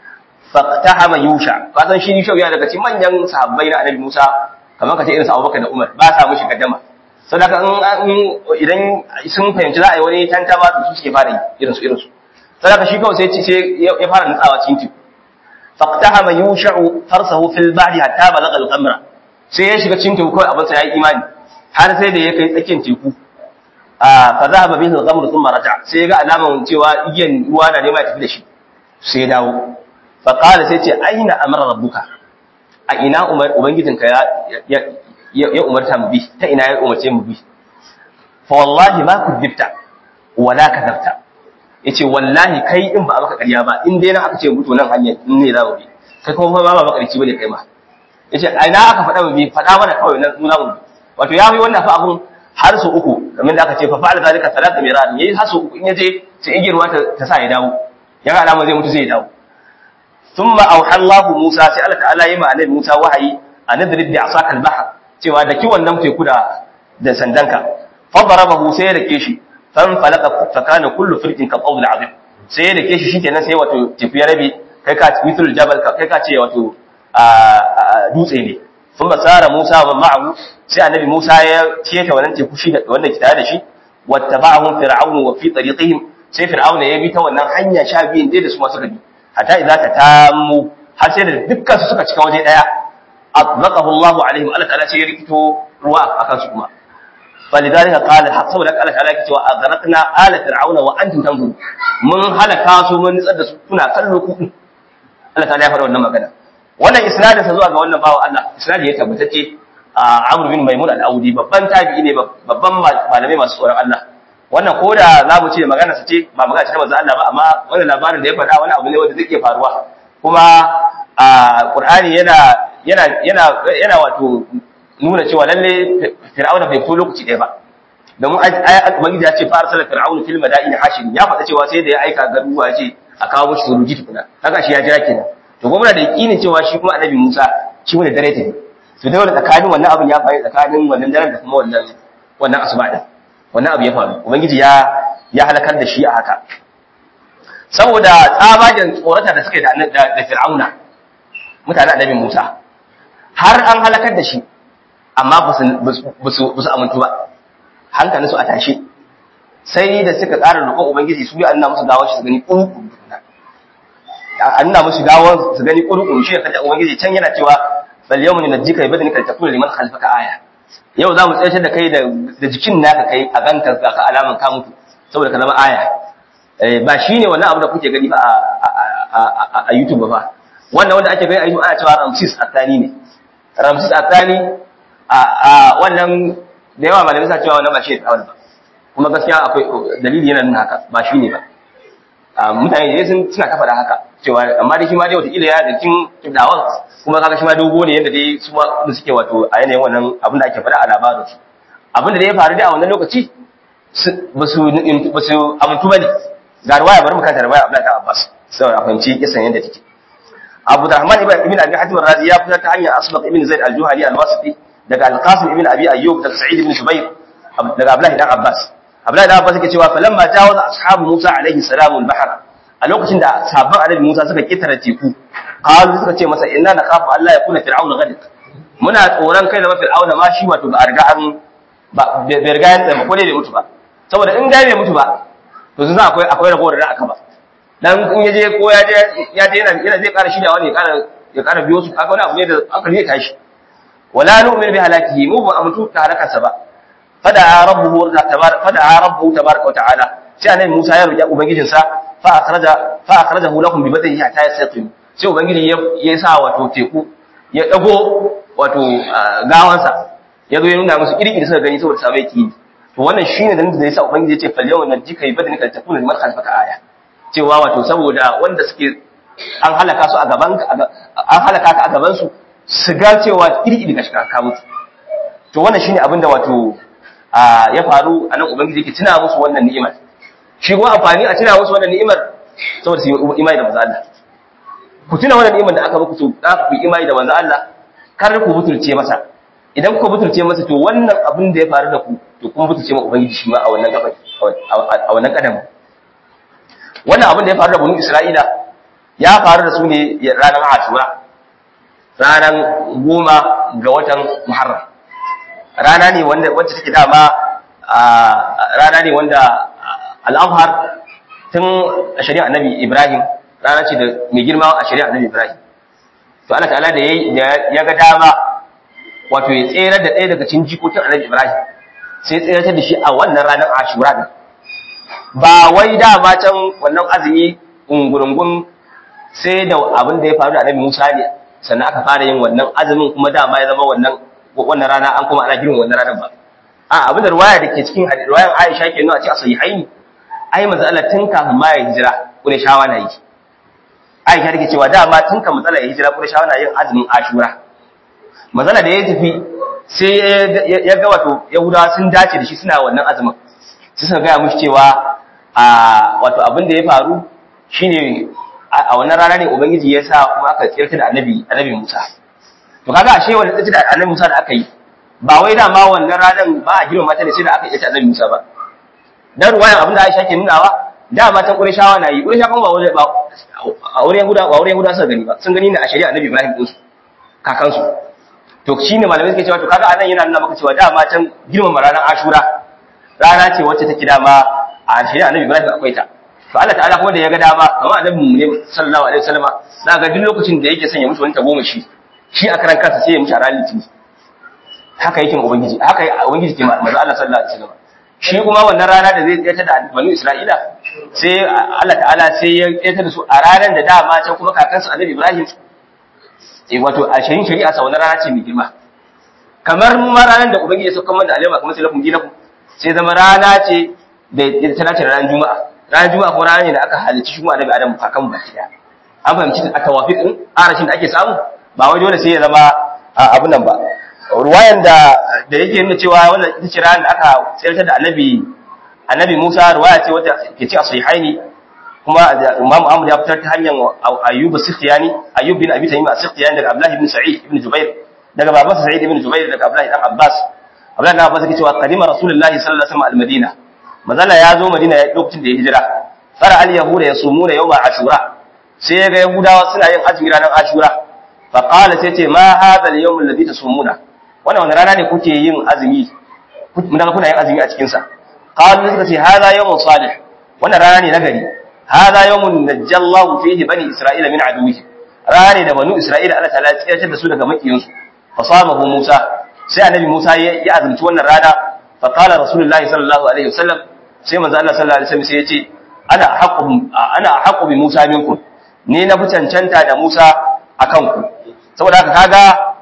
faqtahama Yusha ka san shi Yusha ya daga cikin manyan sahabbai na annabi Musa kamar ka ce irin sa Abubakar da Umar ba sa mishi gaddama sadaka in idan sun fahimci za a yi wani tantama to su suke fara yi irin su irin su sadaka shi kawai sai sai ya fara nutsawa cikin teku faqtahama yusha'u farsahu fil bahri hatta balagha al-qamra sai ya shiga cikin teku kawai abin sa yayi imani har sai da ya kai tsakiyar teku a fa zahaba bihi al-qamr thumma raja sai ya ga alaman cewa igiyan ruwa na nema ya tafi da shi sai ya dawo fa qala sai ce aina amara rabbuka a ina umar ubangijinka ya ya umarta mu bi ta ina ya umarce mu bi fa wallahi ma kudibta wala kadabta yace wallahi kai in ba maka ƙarya ba in dai na aka ce mutu nan hanyar in ne za mu bi kai kuma ba ba makarci bane kai ma yace a ina aka faɗa mu bi faɗa mana kawai na nuna mu wato ya yi wannan fa abun har su uku kamar da aka ce fa fa'al zalika salata miran yayi har su uku in yaje sai igirwa ta ta sa ya dawo ya ga alama zai mutu sai ya dawo thumma auha Allahu Musa sai Allah ta'ala yi ma annabi Musa wahayi anadrid bi asaka al-bahr cewa da kiwon nan teku da da sandanka fa darabahu sai da ke shi fan falaka fa kana kullu firqin ka qawl azim sai da ke shi shikenan sai wato teku ya rabe kai ka mithl jabal ka kai ka ce wato a dutse ne sun basara Musa wa ma'ahu sai annabi Musa ya keta wannan teku shi da wanda ke tare da shi wattaba'ahum fir'aunu wa fi tariqihim sai fir'auna ya bi ta wannan hanya sha biyun dai da su masu gadi hatta idza ta tamu har sai da dukkan su suka cika waje daya atlaqahu Allahu alaihim Allah ta'ala sai ya rikito ruwa akan su kuma falidhalika qala saboda Allah ta'ala yake cewa aghraqna ala fir'auna wa antum tanzurun mun halaka su mun nitsar da su kuna kallo ku Allah ta'ala ya faɗa wannan magana wannan isnadin sa zuwa ga wannan bawo Allah isnadi ya tabbatacce a Amr bin Maimun al-Audi babban tabi'i ne babban malamai masu tsoron Allah wannan ko da za mu ce magana sa ce ba magana ce ta manzo Allah ba amma wannan labarin da ya faɗa wani abu ne wanda zai iya faruwa kuma a Qur'ani yana yana yana yana wato nuna cewa lalle Fir'auna bai fito lokaci ɗaya ba domin ayat ubangiji ya ce fa arsala fir'aunu fil madaini hashin ya faɗa cewa sai da ya aika garuwa ce a kawo mushi suruji tukuna haka shi ya jira kenan to gwamna da yakinin cewa shi kuma annabi Musa shi wani dare ta ne to dai wannan tsakanin wannan abin ya faru tsakanin wannan daren da kuma wannan wannan asuba din wannan abu ya faru ubangiji ya ya halakar da shi a haka saboda tsabagen tsorata da suka yi da da Fir'auna mutanen annabi Musa har an halakar da shi amma ba su amintu ba hankalin su a tashe sai da suka ƙara roƙon ubangiji su yi anna musu gawar shi su gani ƙurƙuru anna musu gawar su gani ƙurƙuru shi ya kace ubangiji can yana cewa bal yawmun najjika bi badanika litakuna liman khalfaka aya yau za mu tsayar da kai da jikin naka kai a ganka ga ka alaman ka mutu saboda ka zama aya ba shine wannan abu da kuke gani ba a YouTube ba wannan wanda ake gani a YouTube ana cewa Ramses Athani ne Ramses Athani a wannan da yawa malamai sa cewa wannan ba shi da ba kuma gaskiya akwai dalili yana nuna haka ba shi ne ba mutane da sun suna kafa da haka cewa amma da shi ma dai wata ila ya da kin kibdawan kuma kaga shi ma dogo ne yadda dai su da suke wato a yanayin wannan abin da ake faɗa a labarin su abin da ya faru da a wannan lokaci ba su ba su amintu bane ga ruwaya bari mu kanta ruwaya Abdullahi Abbas saboda fahimci kisan yadda take Abu Rahman ibn Ibn Abi Hatim al-Razi ya fitar ta hanyar Asbaq ibn Zaid al-Juhani al-Wasiti daga Al-Qasim ibn Abi Ayyub daga Sa'id ibn Jubair daga Abdullahi dan Abbas Abdullahi dan Abbas yake cewa falamma jawaza ashabu Musa alaihi salamu al-bahr a lokacin da sabon annabi Musa suka kitara teku qalu suka ce masa inna nakhafu Allah ya kuna fir'auna gadik muna tsoron kai da fir'auna ma shi wato ba a riga an ba bai riga ya tsaya ko dai bai mutu ba saboda in ga bai mutu ba to sun akwai akwai ragowar da aka ba dan in yaje ko ya je ya je yana yana zai ƙara shirya wani ya ƙara ya ƙara biyo su aka wani abu ne da aka zai tashi wala nu'minu bi halakihi mu ba mutu ta halakarsa ba fada rabbuhu tabaraka fada rabbuhu tabaraka wa ta'ala sai annabi Musa ya roki ubangijinsa fa akhraja fa akhrajahu lakum bi badrihi hatta yasqim sai ubangiji ya sa wato teku ya dago wato gawansa ya zo ya nuna musu kirki da suka gani saboda sabai ki to wannan shine dalilin da yasa ubangiji ya ce fal yawma najika bi badnika takuna liman khalfaka aya cewa wato saboda wanda suke an halaka su a gaban an halaka ka a gaban su su ga cewa kirki daga shiga ka mutu to wannan shine abin da wato ya faru a nan ubangiji yake tuna musu wannan ni'imar shi kuma amfani a tuna musu wannan ni'imar saboda su yi imani da manzo Allah ku tuna wannan ni'imar da aka muku to za ku yi imani da manzo Allah kar ku butulce masa idan ku butulce masa to wannan abin da ya faru da ku to kun butulce ma ubangiji shi ma a wannan gaba a wannan kadamin wannan abin da ya faru da banu Isra'ila ya faru da su ne ranar Ashura ranar goma ga watan Muharram rana ne wanda wacce take dama rana ne wanda al'afhar tun a shari'a annabi Ibrahim rana ce da mai girma a shari'a annabi Ibrahim to Allah ta'ala da ya ga dama wato ya tsere da ɗaya daga cikin jikokin annabi Ibrahim sai tsere da shi a wannan ranar Ashura din ba wai dama can wannan azumi ungurungun sai da abin da ya faru da annabi Musa ne sannan aka fara yin wannan azumin kuma dama ya zama wannan wannan rana an kuma ana girma wannan ranar ba a abin da ruwaya da ke cikin ruwayan Aisha ke nuna a cikin sahihaini ai manzo Allah tun kafin ma ya hijira kure shawa na yi Aisha take cewa dama tun kafin manzo Allah ya hijira kure shawa na yin azumin Ashura manzo da ya tafi sai ya ga wato Yahudawa sun dace da shi suna wannan azumin sai suka ga mushi cewa a wato abin da ya faru shine a wannan rana ne ubangiji ya sa kuma aka tsirta da annabi annabi Musa to kaga ashe wannan tsirta da annabi Musa da aka yi ba wai da ma wannan ranar ba a girma mata ne sai da aka yi ta annabi Musa ba dan ruwayan abin da Aisha ke nunawa da matan Qurayshawa na yi Qurayshawa ba wani ba a wurin Yahuda ba wurin Yahuda suka gani ba sun gani ne a shari'a annabi Ibrahim din su kakan su to shine malamai suke cewa to kaga anan yana nuna maka cewa da matan girmama ranar Ashura rana ce wacce take dama a shari'a annabi Ibrahim akwai ta to Allah ta'ala kuma da ya ga dama kamar annabi mu ne sallallahu alaihi wasallama za ga duk lokacin da yake son ya mushi wani tabo shi shi a karan kansa sai ya mushi a ranar litini haka yake ubangiji haka ubangiji ke manzo Allah sallallahu alaihi wasallama shi kuma wannan rana da zai tsaya da banu Isra'ila sai Allah ta'ala sai ya tsaya da su a ranar da dama can kuma kakansu annabi Ibrahim eh wato a shirin shari'a sa wannan rana ce mai girma kamar ma ranar da ubangiji ya sauka mana da alama kamar sai lakum dinakum sai zama rana ce da ta dace da ranar juma'a ranar juma'a ko rana ne da aka halicci shi kuma annabi adam kakan baki daya an fahimci a tawafiq din arashin da ake samu ba wai dole sai ya zama abun nan ba ruwayan da da yake nuna cewa wannan ita ce ranar da aka tsayar da annabi annabi Musa ruwaya ce wata ke ci a sahihaini kuma Imam Ahmad ya fitar ta hanyar Ayyub as-Sikhtiyani Ayyub bin Abi Tayyib as-Sikhtiyani daga Abdullah ibn Sa'id ibn Jubair daga babansa Sa'id ibn Jubair daga Abdullah ibn Abbas Abdullah ibn Abbas yake cewa qadima Rasulullahi sallallahu alaihi wasallam al-Madina mazala ya zo Madina lokacin da ya hijira fara al-yahuda yasumuna yawma ashura sai ya ga yahudawa suna yin azumi ranar ashura fa qala sai ce ma hadha al-yawm alladhi tasumuna wannan wani rana ne kuke yin azumi mun daga kuna yin azumi a cikin sa qalu suka ce hadha yawmun salih wannan rana ne nagari hadha yawmun najjallahu fihi bani isra'ila min aduwwihi rana ne da banu isra'ila Allah ta'ala ya tsayar da su daga makiyansu fa samahu Musa sai annabi Musa ya azumci wannan rana fa qala rasulullahi sallallahu alaihi wasallam sai manzo Allah sallallahu alaihi wasallam sai ya ce ana haqqu ana haqqu bi Musa minkum ni na fi cancanta da Musa akan ku saboda haka kaga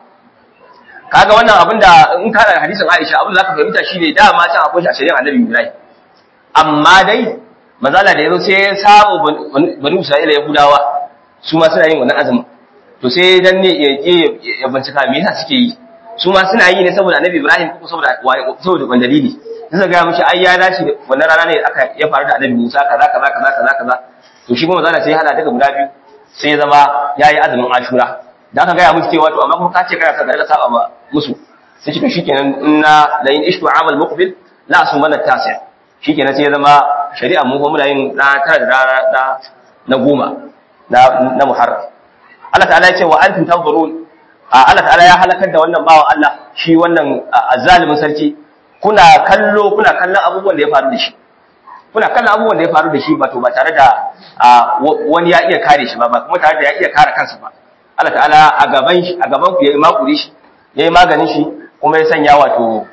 kaga wannan abin da in ka da hadisin Aisha abin da zaka fahimta shine dama can akwai shi a shari'ar Annabi Ibrahim amma dai manzala da yazo sai ya samu bani Isra'ila Yahudawa su ma suna yin wannan azumin to sai dan ne ya je ya bincika me yasa suke yi su ma suna yi ne saboda Annabi Ibrahim ko saboda saboda wani dalili sai ga mishi ai ya dace wannan rana ne aka ya faru da Annabi Musa kaza kaza kaza kaza kaza to shi kuma manzala sai ya hada daga guda biyu sai ya zama yayi azumin Ashura da aka gaya musu cewa to amma kuma ka ce kana son ka saba ma musu sai ce to shikenan inna la in ishtu amal muqbil la asumana tasi shikenan sai ya zama shari'a mu kuma muna yin na tara da rana na na goma na na muharram Allah ta'ala ya ce wa antum tanzurun Allah ta'ala ya halakar da wannan bawan Allah shi wannan azzalimin sarki kuna kallo kuna kallon abubuwan da ya faru da shi kuna kallon abubuwan da ya faru da shi ba to ba tare da wani ya iya kare shi ba ba kuma tare da ya iya kare kansa ba Allah ta'ala a gaban shi a gaban ku yayi makuri shi yayi maganin shi kuma ya sanya wato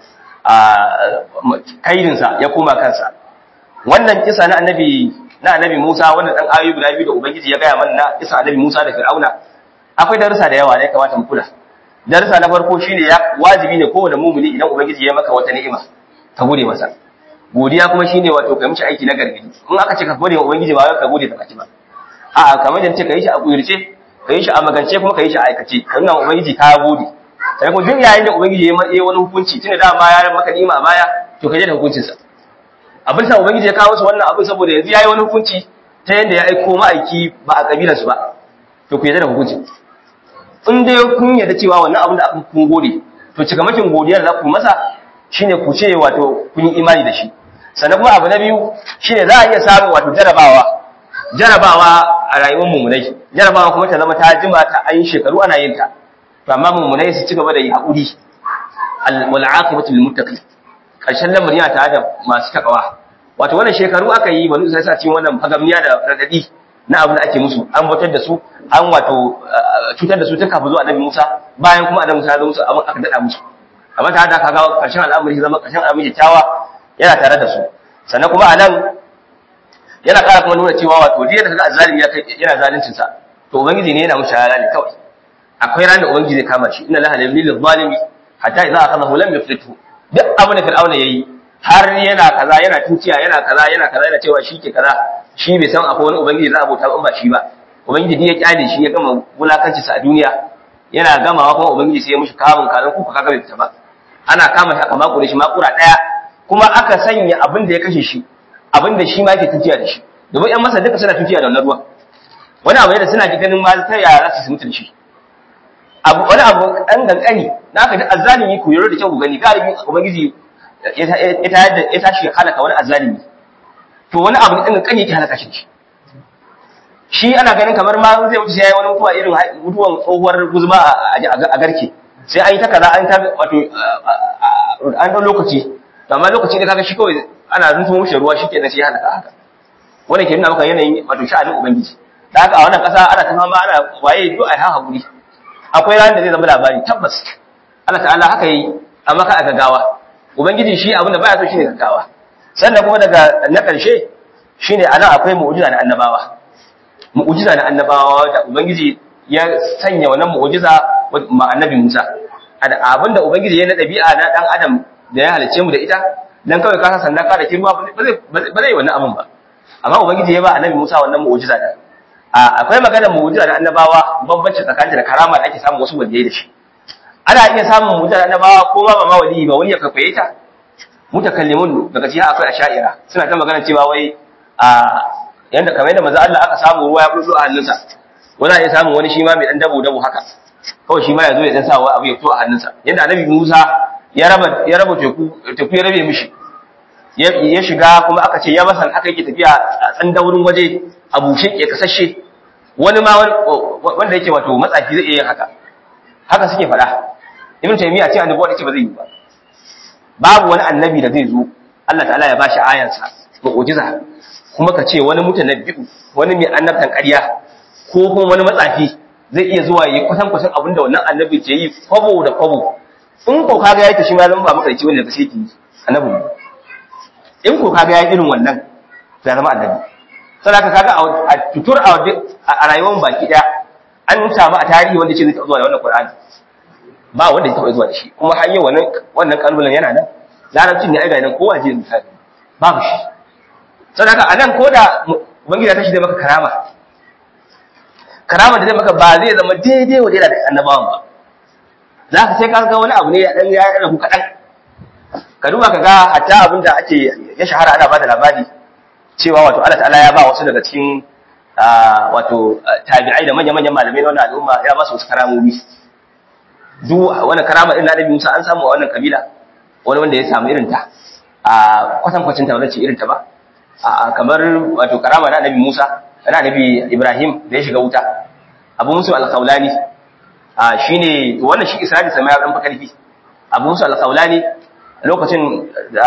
kaidin sa ya koma kansa wannan kisa na annabi na annabi Musa wannan dan ayoyi guda biyu da ubangiji ya gaya mana na kisa annabi Musa da Fir'auna akwai darussa da yawa da ya kamata mu kula darussa na farko shine ya wajibi ne kowane mumuni idan ubangiji ya maka wata ni'ima ka gode masa godiya kuma shine wato kai mishi aiki na gargadi in aka ce ka gode wa ubangiji ba ka gode da baki ba a'a kamar yadda ce ka yi shi a kuyurce ka yi shi a magance kuma ka yi shi a aikace ka nuna ubangiji ka gode sai kuma duk yayin da ubangiji ya yi wani hukunci tunda da ma ya maka nima a baya to ka je da hukuncin sa abin sa ubangiji ya kawo su wannan abin saboda yanzu yayi wani hukunci ta yanda ya aiko ma'aiki ba a kabilar su ba to ku yarda da hukuncin in dai kun yarda cewa wannan abin da aka kun gode to cikamakin godiyar da ku masa shine ku ce wato kun yi imani da shi sannan kuma abu na biyu shine za a iya samun wato jarabawa jarabawa a rayuwar mummunai jarabawa kuma ta zama ta jima ta ayin shekaru ana yin ta to amma mummunai su ci gaba da yi haƙuri wal aqibatu lil muttaqin karshen lamarin yana tare da masu takawa wato wannan shekaru aka yi banu sai sa cikin wannan fagamniya da radadi na abin da ake musu an bautar da su an wato cutar da su ta kafin zuwa annabi Musa bayan kuma annabi Musa ya zo musu abin aka dada musu amma tare da kaga karshen al'amari zama karshen al'amari kyakkyawa yana tare da su sannan kuma a nan yana ƙara kuma nuna cewa wato duk da kaga azzalimi yana zaluncin sa to ubangiji ne yana mushi halali kawai akwai ran da ubangiji zai kama shi inna laha lil zalimi hatta idza akhadahu lam yuflithu duk abin da fir'auna yayi har yana kaza yana tuciya yana kaza yana kaza yana cewa shi ke kaza shi bai san akwai wani ubangiji za a bauta in ba shi ba ubangiji duk ya kyale shi ya gama wulakanci sa a duniya yana gamawa kuma ubangiji sai ya mushi kamun kazan kuka kaga bai fita ba ana kama shi aka makure shi makura daya kuma aka sanya abin da ya kashe shi abin da shi ma yake tuciya da shi domin yan masa duka suna tuciya da wannan ruwan wani abu ne da suna ganin ma ta yaya za su mutu da shi abu wani abu ɗan gankani na aka ji azzalimi ku yaro da kyau ku gani galibi ubangiji ya tashi ya halaka wani azzalimi to wani abu ɗan gankani yake halaka shi shi ana ganin kamar ma zai wuce sai yayi wani mutuwa irin mutuwan tsohuwar guzma a garke sai an yi ta kaza an ta wato an ɗan lokaci to amma lokaci da kaga shi kawai ana zuntumo mushi ruwa shi kenan sai ya halaka haka wannan ke nuna maka yanayin wato sha'anin ubangiji da haka a wannan ƙasa ana ta fama ana waye duk a ha hakuri akwai ranar da zai zama labari tabbas Allah ta'ala haka yi amma ka a gaggawa ubangiji shi abin da baya so shine gaggawa sannan kuma daga na ƙarshe shine anan akwai mu'jiza na annabawa mu'jiza na annabawa da ubangiji ya sanya wannan mu'jiza ma annabi Musa abin da ubangiji ya na ɗabi'a na dan adam da ya halice mu da ita dan kawai ka san sannan ka da kirma ba zai ba zai wannan abin ba amma ubangiji ya ba annabi Musa wannan mu'jiza da akwai maganar mu'jiza da annabawa bambanci tsakanin da karama da ake samun wasu waliyai da shi ana iya samun mu'jiza da annabawa ko ba ma waliyi ba wani ya kafaye ta mutakallimun daga cikin akwai asha'ira suna ta magana cewa wai a yanda kamar yadda manzo Allah aka samu ruwa ya bullo a hannunsa wani ya samu wani shi ma mai dan dabo dabo haka kawai shi ma ya zo ya dan sa abu ya fito a hannunsa yanda annabi Musa ya raba ya raba teku teku ya rabe mishi ya shiga kuma aka ce ya masan aka yake tafiya a tsandaurin waje a bushe ke kasashe wani ma wanda yake wato matsafi zai iya yin haka haka suke faɗa ibn taymiya ce annabi wanda ce ba zai yi ba babu wani annabi da zai zo Allah ta'ala ya bashi ayansa mu'jiza kuma ka ce wani mutanabbi'u wani mai annabtan ƙarya ko kuma wani matsafi zai iya zuwa yi kwatan kwatan abin da wannan annabi ke yi kwabo da kwabo in ko kaga yayi ta shi ma zama ba makarici wanda daga sai ki annabi ne in ko kaga yayi irin wannan ya zama annabi sai ka kaga a tutur a rayuwar baki daya an samu a tarihi wanda ce zai taɓa zuwa da wannan Qur'ani ba wanda ya taɓa zuwa da shi kuma har yau wannan wannan kalbulan yana nan larabcin ne ai ga nan kowa je misali babu shi sadaka anan ko da ubangiji ta shi da maka karama karama da zai maka ba zai zama daidai wa da annabawan ba za ka sai ka ga wani abu ne ya dan ya rabu kaɗan ka duba ka ga hatta abin da ake ya shahara ana bada labari cewa wato Allah ta'ala ya ba wasu daga cikin wato tabi'ai da manya-manyan malamai na wannan al'umma ya ba su wasu karamomi duk wani karama din na Nabi Musa an samu a wannan kabila wani wanda ya samu irin ta a kwatan kwacin ta ce irin ta ba kamar wato karama na Nabi Musa na Nabi Ibrahim da ya shiga wuta Abu Musa al-Khawlani shine wannan shi Isra'ila sai ya dan fakarfi Abu Musa al-Khawlani lokacin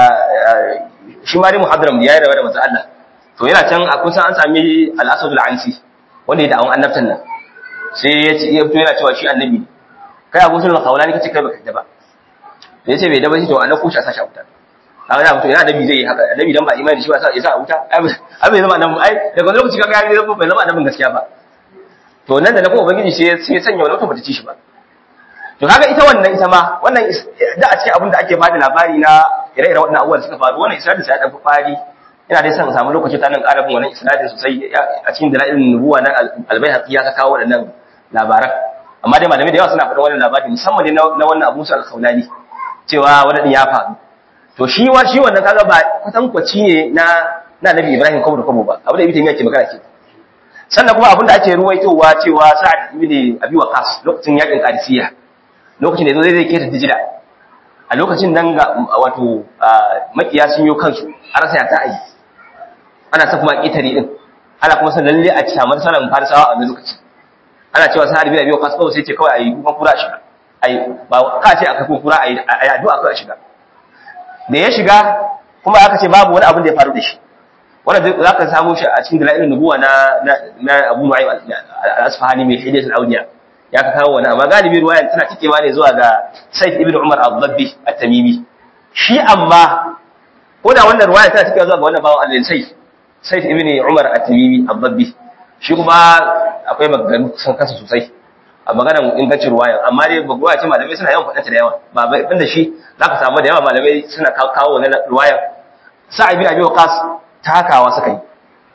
shi ma dai muhaddaram da yayi rawa da manzo Allah to yana can a kusa an sami al-Asad al-Ansi wanda ya da'awun annabtan nan sai ya ce ya fito yana cewa shi annabi ne kai abu sunan khawlani kace kai baka da ba da yace bai da ba shi to annabi kusha sashi a wuta kaga da mutum ina annabi zai yi haka annabi dan ba imani shi ba sa yasa a wuta ai bai zama annabi ai daga lokaci kaga ya zama bai zama annabin gaskiya ba to nan da na kuma ubangiji sai sai sanya wani mutum bata ci shi ba to kaga ita wannan ita ma wannan da a cikin abin da ake bada labari na ire-iren waɗannan abubuwan suka faru wannan isra'ila sai ya ɗan fari ina dai son samu lokaci ta nan ƙarabin wannan isnadin sosai a cikin dalailin nubuwa na albayhaqi ya kawo waɗannan labaran amma dai malamai da yawa suna faɗin wannan labari musamman dai na wannan Abu Musa al-Khawlani cewa wannan ya faru to shi wa shi wannan kaga ba kwatankwaci ne na na Nabi Ibrahim kawo da kawo ba abu da Ibn Taymiyyah ke magana ke sannan kuma abin da ake ruwaitowa cewa Sa'ad ibn Abi Waqqas lokacin yakin Qadisiyya lokacin da yazo zai keta Dijila a lokacin nan ga wato makiya sun yi kansu a rasa ya ta ayi ana ta kuma ƙetare din ana kuma san lalle a samu sanan farisawa a wannan lokaci ana cewa sa'ad bin abi waqas kawai sai ce kawai ayi kuma kura shiga ayi ba ka ce aka kuma kura ayi ayi addu'a kawai shiga da ya shiga kuma aka ce babu wani abin da ya faru da shi wannan za ka samu shi a cikin dalailin nubuwa na na Abu Nu'aym al-Asfahani mai hidayatul awliya ya ka kawo wani amma galibi ruwayan tana cikewa ne zuwa ga Sayyid ibn Umar al-Dabbi at-Tamimi shi amma ko da wannan ruwayan tana cikewa zuwa ga wannan bawan Allah sai Sayyid ibn Umar at-Tamimi al-Dabbi shi kuma akwai maganganu sun kasa sosai a maganar ingancin ruwayan amma dai ba ruwaya ce malamai suna yawan faɗanta da yawa ba bai da shi za ka samu da yawa malamai suna kawo wannan ruwayan sa'id bin abi waqas takawa suka yi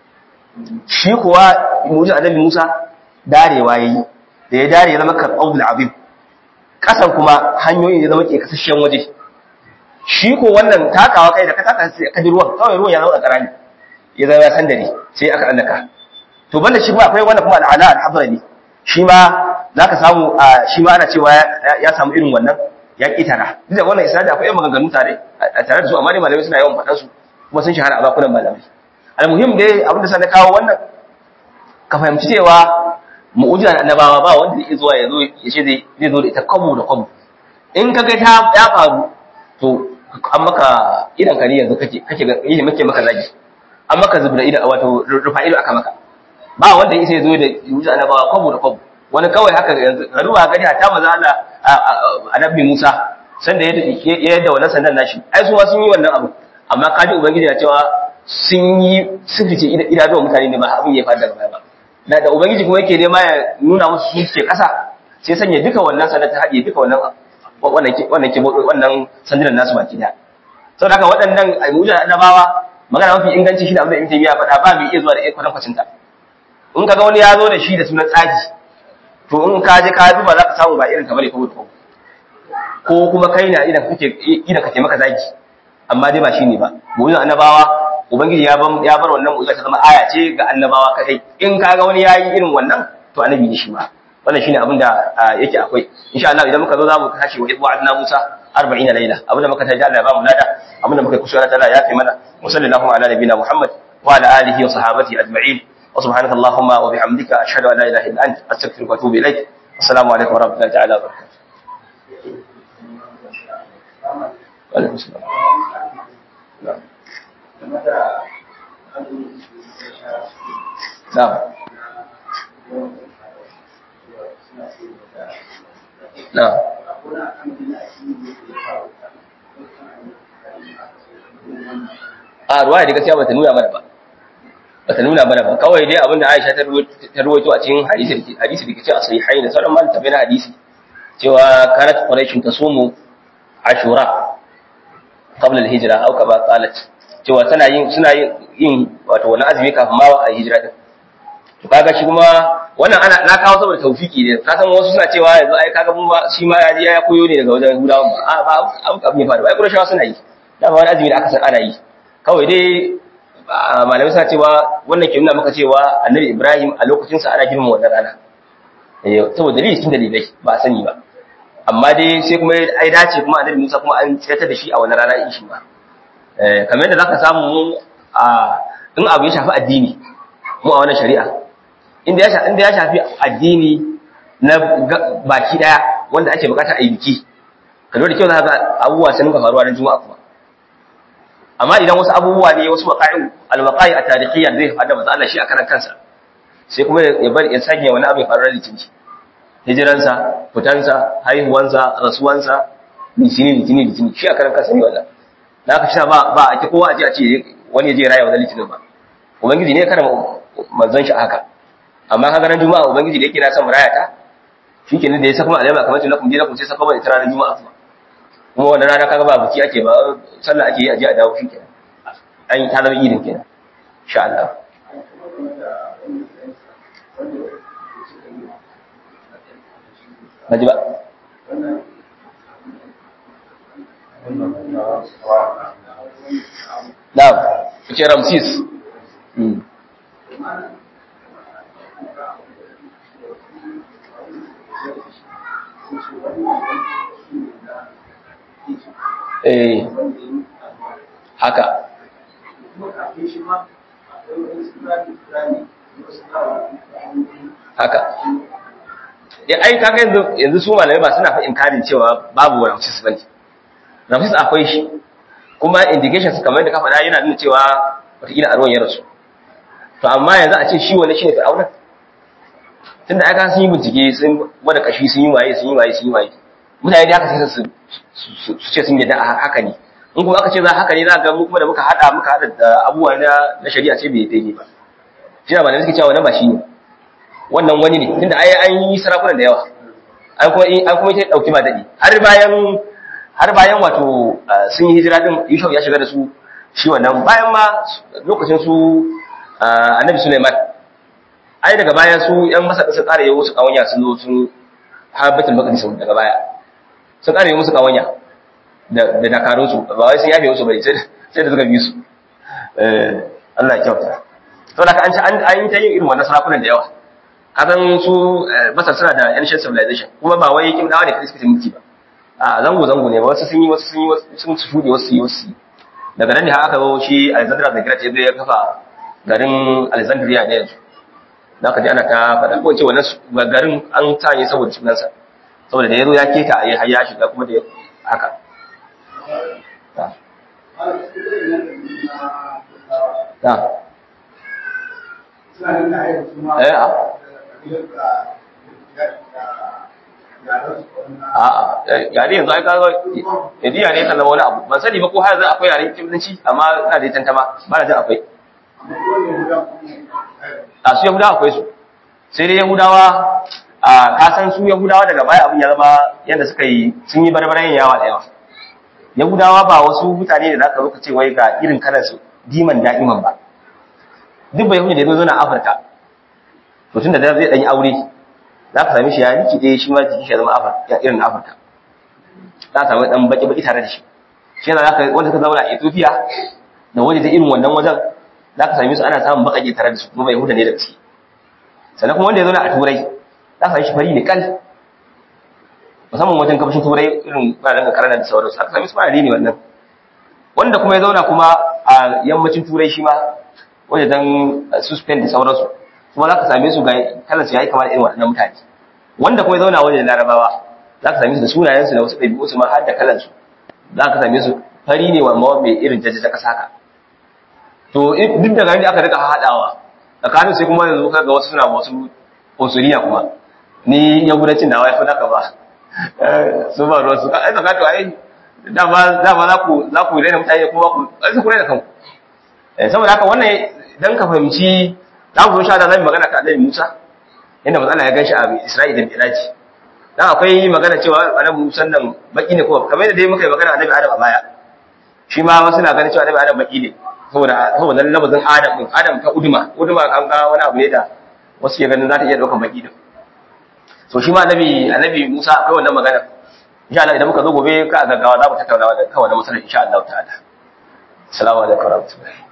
shi kuwa mu'jiz annabi Musa darewa yayi da ya dare ya zama karɓar azim kasan kuma hanyoyin ya zama ke kasashen waje shi ko wannan takawa kai da ka taka ka ji ruwan kawai ruwan ya zama karami ya zama ya sandare sai aka annaka to banda shi kuma akwai wannan kuma al'ala al-hadrami shi ma zaka samu shi ma ana cewa ya samu irin wannan ya kitara duk da wannan isnadi akwai maganganu tare a tare da su amma dai malamai suna yawan faɗan su kuma sun shahara a bakunan malamai almuhim dai abin da sa na kawo wannan ka fahimci cewa mu'ujizar annabawa ba wanda zai zuwa ya zo ya ce zai zo da ita kwabo da kwabo in ka ga ta ya faru to an maka idan ka ne yanzu kake kake ga yi muke maka zagi an maka zubda idan wato rufa ido aka maka ba wanda yake ya zo da mu'ujizar annabawa kwabo da kwabo wani kawai haka yanzu ka duba gani ta maza Allah annabi Musa sanda ya yadda wannan sandan nashi ai su ma sun yi wannan abu amma kaji ubangiji ya cewa sun yi sirrice idanuwan mutane ne ba abin ya faru daga baya ba da da ubangiji kuma yake nema ya nuna musu su ke kasa sai sanya duka wannan sanar ta haɗe duka wannan wannan wannan ke wannan sandunan nasu baki daya saboda haka waɗannan almujan annabawa magana mafi inganci shi da abin da ibn taymiya faɗa ba mai iya zuwa da ikon kwacin ta in kaga wani ya zo da shi da sunan tsaki to in ka je ka duba za ka samu ba irin kamar ya kawo ko kuma kai na idan kake idan kake maka zaki amma dai ba shine ba mu'jizan annabawa ubangiji ya bar ya bar wannan mu'jiza ta zama aya ce ga annabawa kadai in kaga wani yayi irin wannan to annabi ne shi ma wannan shine abin da yake akwai insha Allah idan muka zo zamu tashi wa idwa adna Musa 40 laila abin da muka taji Allah ya ba mu lada abin da muka yi kusura ta Allah ya kai mana wa sallallahu ala nabiyina Muhammad wa ala alihi wa sahabati ajma'in wa subhanaka allahumma wa bihamdika ashhadu an la ilaha illa anta astaghfiruka wa atubu ilaik assalamu alaikum wa rahmatullahi ta'ala wa barakatuh وعليكم السلام نعم نعم نعم a ruwaya da gaskiya bata nuna mana ba bata nuna mana ba kawai dai abinda Aisha ta ruwaito a cikin hadisi hadisi da kace a sahihain da sauran malaman tabbina hadisi cewa kanat quraish tasumu ashura qabla al-hijra aw kama qalat cewa tana yin suna yin wato wani azumi kafin ma a hijira din to kaga shi kuma wannan ana na kawo saboda tawfiki ne ka san wasu suna cewa yanzu ai kaga mun ba shi ma ya je ya koyo ne daga wajen Yahudawa a ba abu abu ne faru ai Qurayshawa suna yi dama wani azumi da aka san ana yi kawai dai malamai suna cewa wannan ke nuna maka cewa Annabi Ibrahim a lokacin sa ana girmama wannan rana eh saboda dalili cikin dalilai ba a sani ba amma dai sai kuma ai dace kuma Annabi Musa kuma an tsayar da shi a wannan rana in shi ba eh kamar yadda zaka samu a in abu ya shafi addini mu a wannan shari'a inda ya inda ya shafi addini na baki daya wanda ake bukata a yi biki ka da kyau za ka abubuwa sun ga faruwa na juma'a kuma amma idan wasu abubuwa ne wasu waqa'i al-waqa'i at-tarikhiyya zai fada manzo Allah shi a karan kansa sai kuma ya bar ya sanya wani abu ya faru da litini hijiransa fitansa haihuwansa rasuwansa litini litini litini shi a karan kansa ne wannan da aka shi ba ba a ki kowa a ce a ce wani ya je raya wannan litinin ba ubangiji ne kada manzon shi haka amma kaga ran juma'a ubangiji da yake na son raya ta shikenan da ya saka mu alama kamar tunakum dinakum sai saka mu ita ranar juma'a kuma kuma wannan rana kaga ba buki ake ba sallah ake yi a je a dawo shikenan an ta zama idin kenan insha Allah Naji ba? Na'am, ce Ramsis. Eh, haka. Haka. Ya ai kaga yanzu yanzu su malamai ba suna fa inkarin cewa babu Ramsis bane. Ramsis akwai shi. Kuma indications kamar da ka faɗa yana nuna cewa wataƙila a ruwan ya rasu. To amma yanzu a ce shi wani shi ne fir'aunan. Tunda aka sun yi bincike sun gwada kashi sun yi waye sun yi waye sun yi waye. Mutane da aka sai su su ce sun yadda haka ne. In kuma aka ce za haka ne za ga mu kuma da muka hada muka hada da abubuwa na na shari'a ce bai daidai ba. Shi da malamai suke cewa wannan ba shi ne. Wannan wani ne tunda ai an yi sarakunan da yawa. An kuma an kuma ita dauki ba dadi. Har bayan har bayan wato sun yi hijira din Yusuf ya shiga da su shi wannan bayan ma lokacin su Annabi Sulaiman ai daga baya su yan masa sun ƙara yawo su kawanya sun zo sun har Baitul Maqdis daga baya sun ƙara yawo musu kawanya da da dakarun su ba wai sun yafe musu bane sai sai da suka bi su eh Allah ya kyauta to da an ci an yi ta yin irin wannan sarakunan da yawa kasan su Masar suna da ancient civilization kuma ba wai kin dawo ne kai suka mulki ba a zango zango ne ba wasu sun yi wasu sun yi sun shuɗe wasu yi wasu daga nan ne har aka zo shi Alexander the Great ya kafa garin Alexandria ne yanzu da ka ji ana ta faɗa ko ce wannan garin an sanye saboda sunansa saboda da ya zo ya keta a ya shiga kuma da haka ta eh a a'a yare yanzu ai kaga yadi yare kan zama wani abu ban sani ba ko har yanzu akwai yare kimdanci amma ina da tantama ba na jin akwai a su yahudawa akwai su sai dai yahudawa a kasan su yahudawa daga baya abin ya zama yadda suka yi sun yi barbarayin yawa da yawa yahudawa ba wasu mutane da zaka zo ka ce wai ga irin kalan su diman da'iman ba duk bai yahudi da ya zo na afirka to tun da zai dan yi aure za ka sami shi ya riki ɗaya shi ma jiki shi ya zama afirka irin na afirka za ka sami dan baki baki tare da shi shi yana zaka wanda suka zauna a ethiopia da waje ta irin wannan wajen za ka sami su ana samun baƙaƙe tare da su kuma bai huda ne da gaske sannan kuma wanda ya zauna a turai za ka sami shi fari ne kal musamman wajen gabashin turai irin bayan da karana da sauransu aka sami su fara ne wannan wanda kuma ya zauna kuma a yammacin turai shi ma wajen dan su spain da sauransu kuma za ka same su ga kalan su yayi kamar irin waɗannan mutane wanda kuma ya zauna wajen larabawa za ka same su da sunayensu da wasu ɗabi'u su ma har da kalan su za ka same su fari ne wa mawa mai irin jajjaja ƙasa ka to duk da gani aka rika haɗawa tsakanin sai kuma yanzu kaga wasu suna wasu osuriya kuma ni yahudancin na wai fa naka ba su ba ruwa su ai zaka to ai dama dama za ku za ku rena mutane kuma ku ai ku rena kanku saboda haka wannan dan ka fahimci za mu zo sha Allah zai magana ka Annabi Musa inda matsala ya ganshi a Isra'ila da Miraji dan akwai magana cewa Annabi Musa nan baki ne ko kamar yadda dai muka yi magana Annabi Adam a baya shi ma wasu na ganin cewa Annabi Adam baki ne saboda saboda lafazin Adam din Adam ta uduma uduma kan ga wani abu ne da wasu ke ganin za ta iya daukan baki din so shi ma Annabi Annabi Musa akwai wannan magana insha Allah idan muka zo gobe ka gaggawa za mu tattauna wannan kawai na masalar insha Allah ta'ala assalamu alaikum warahmatullahi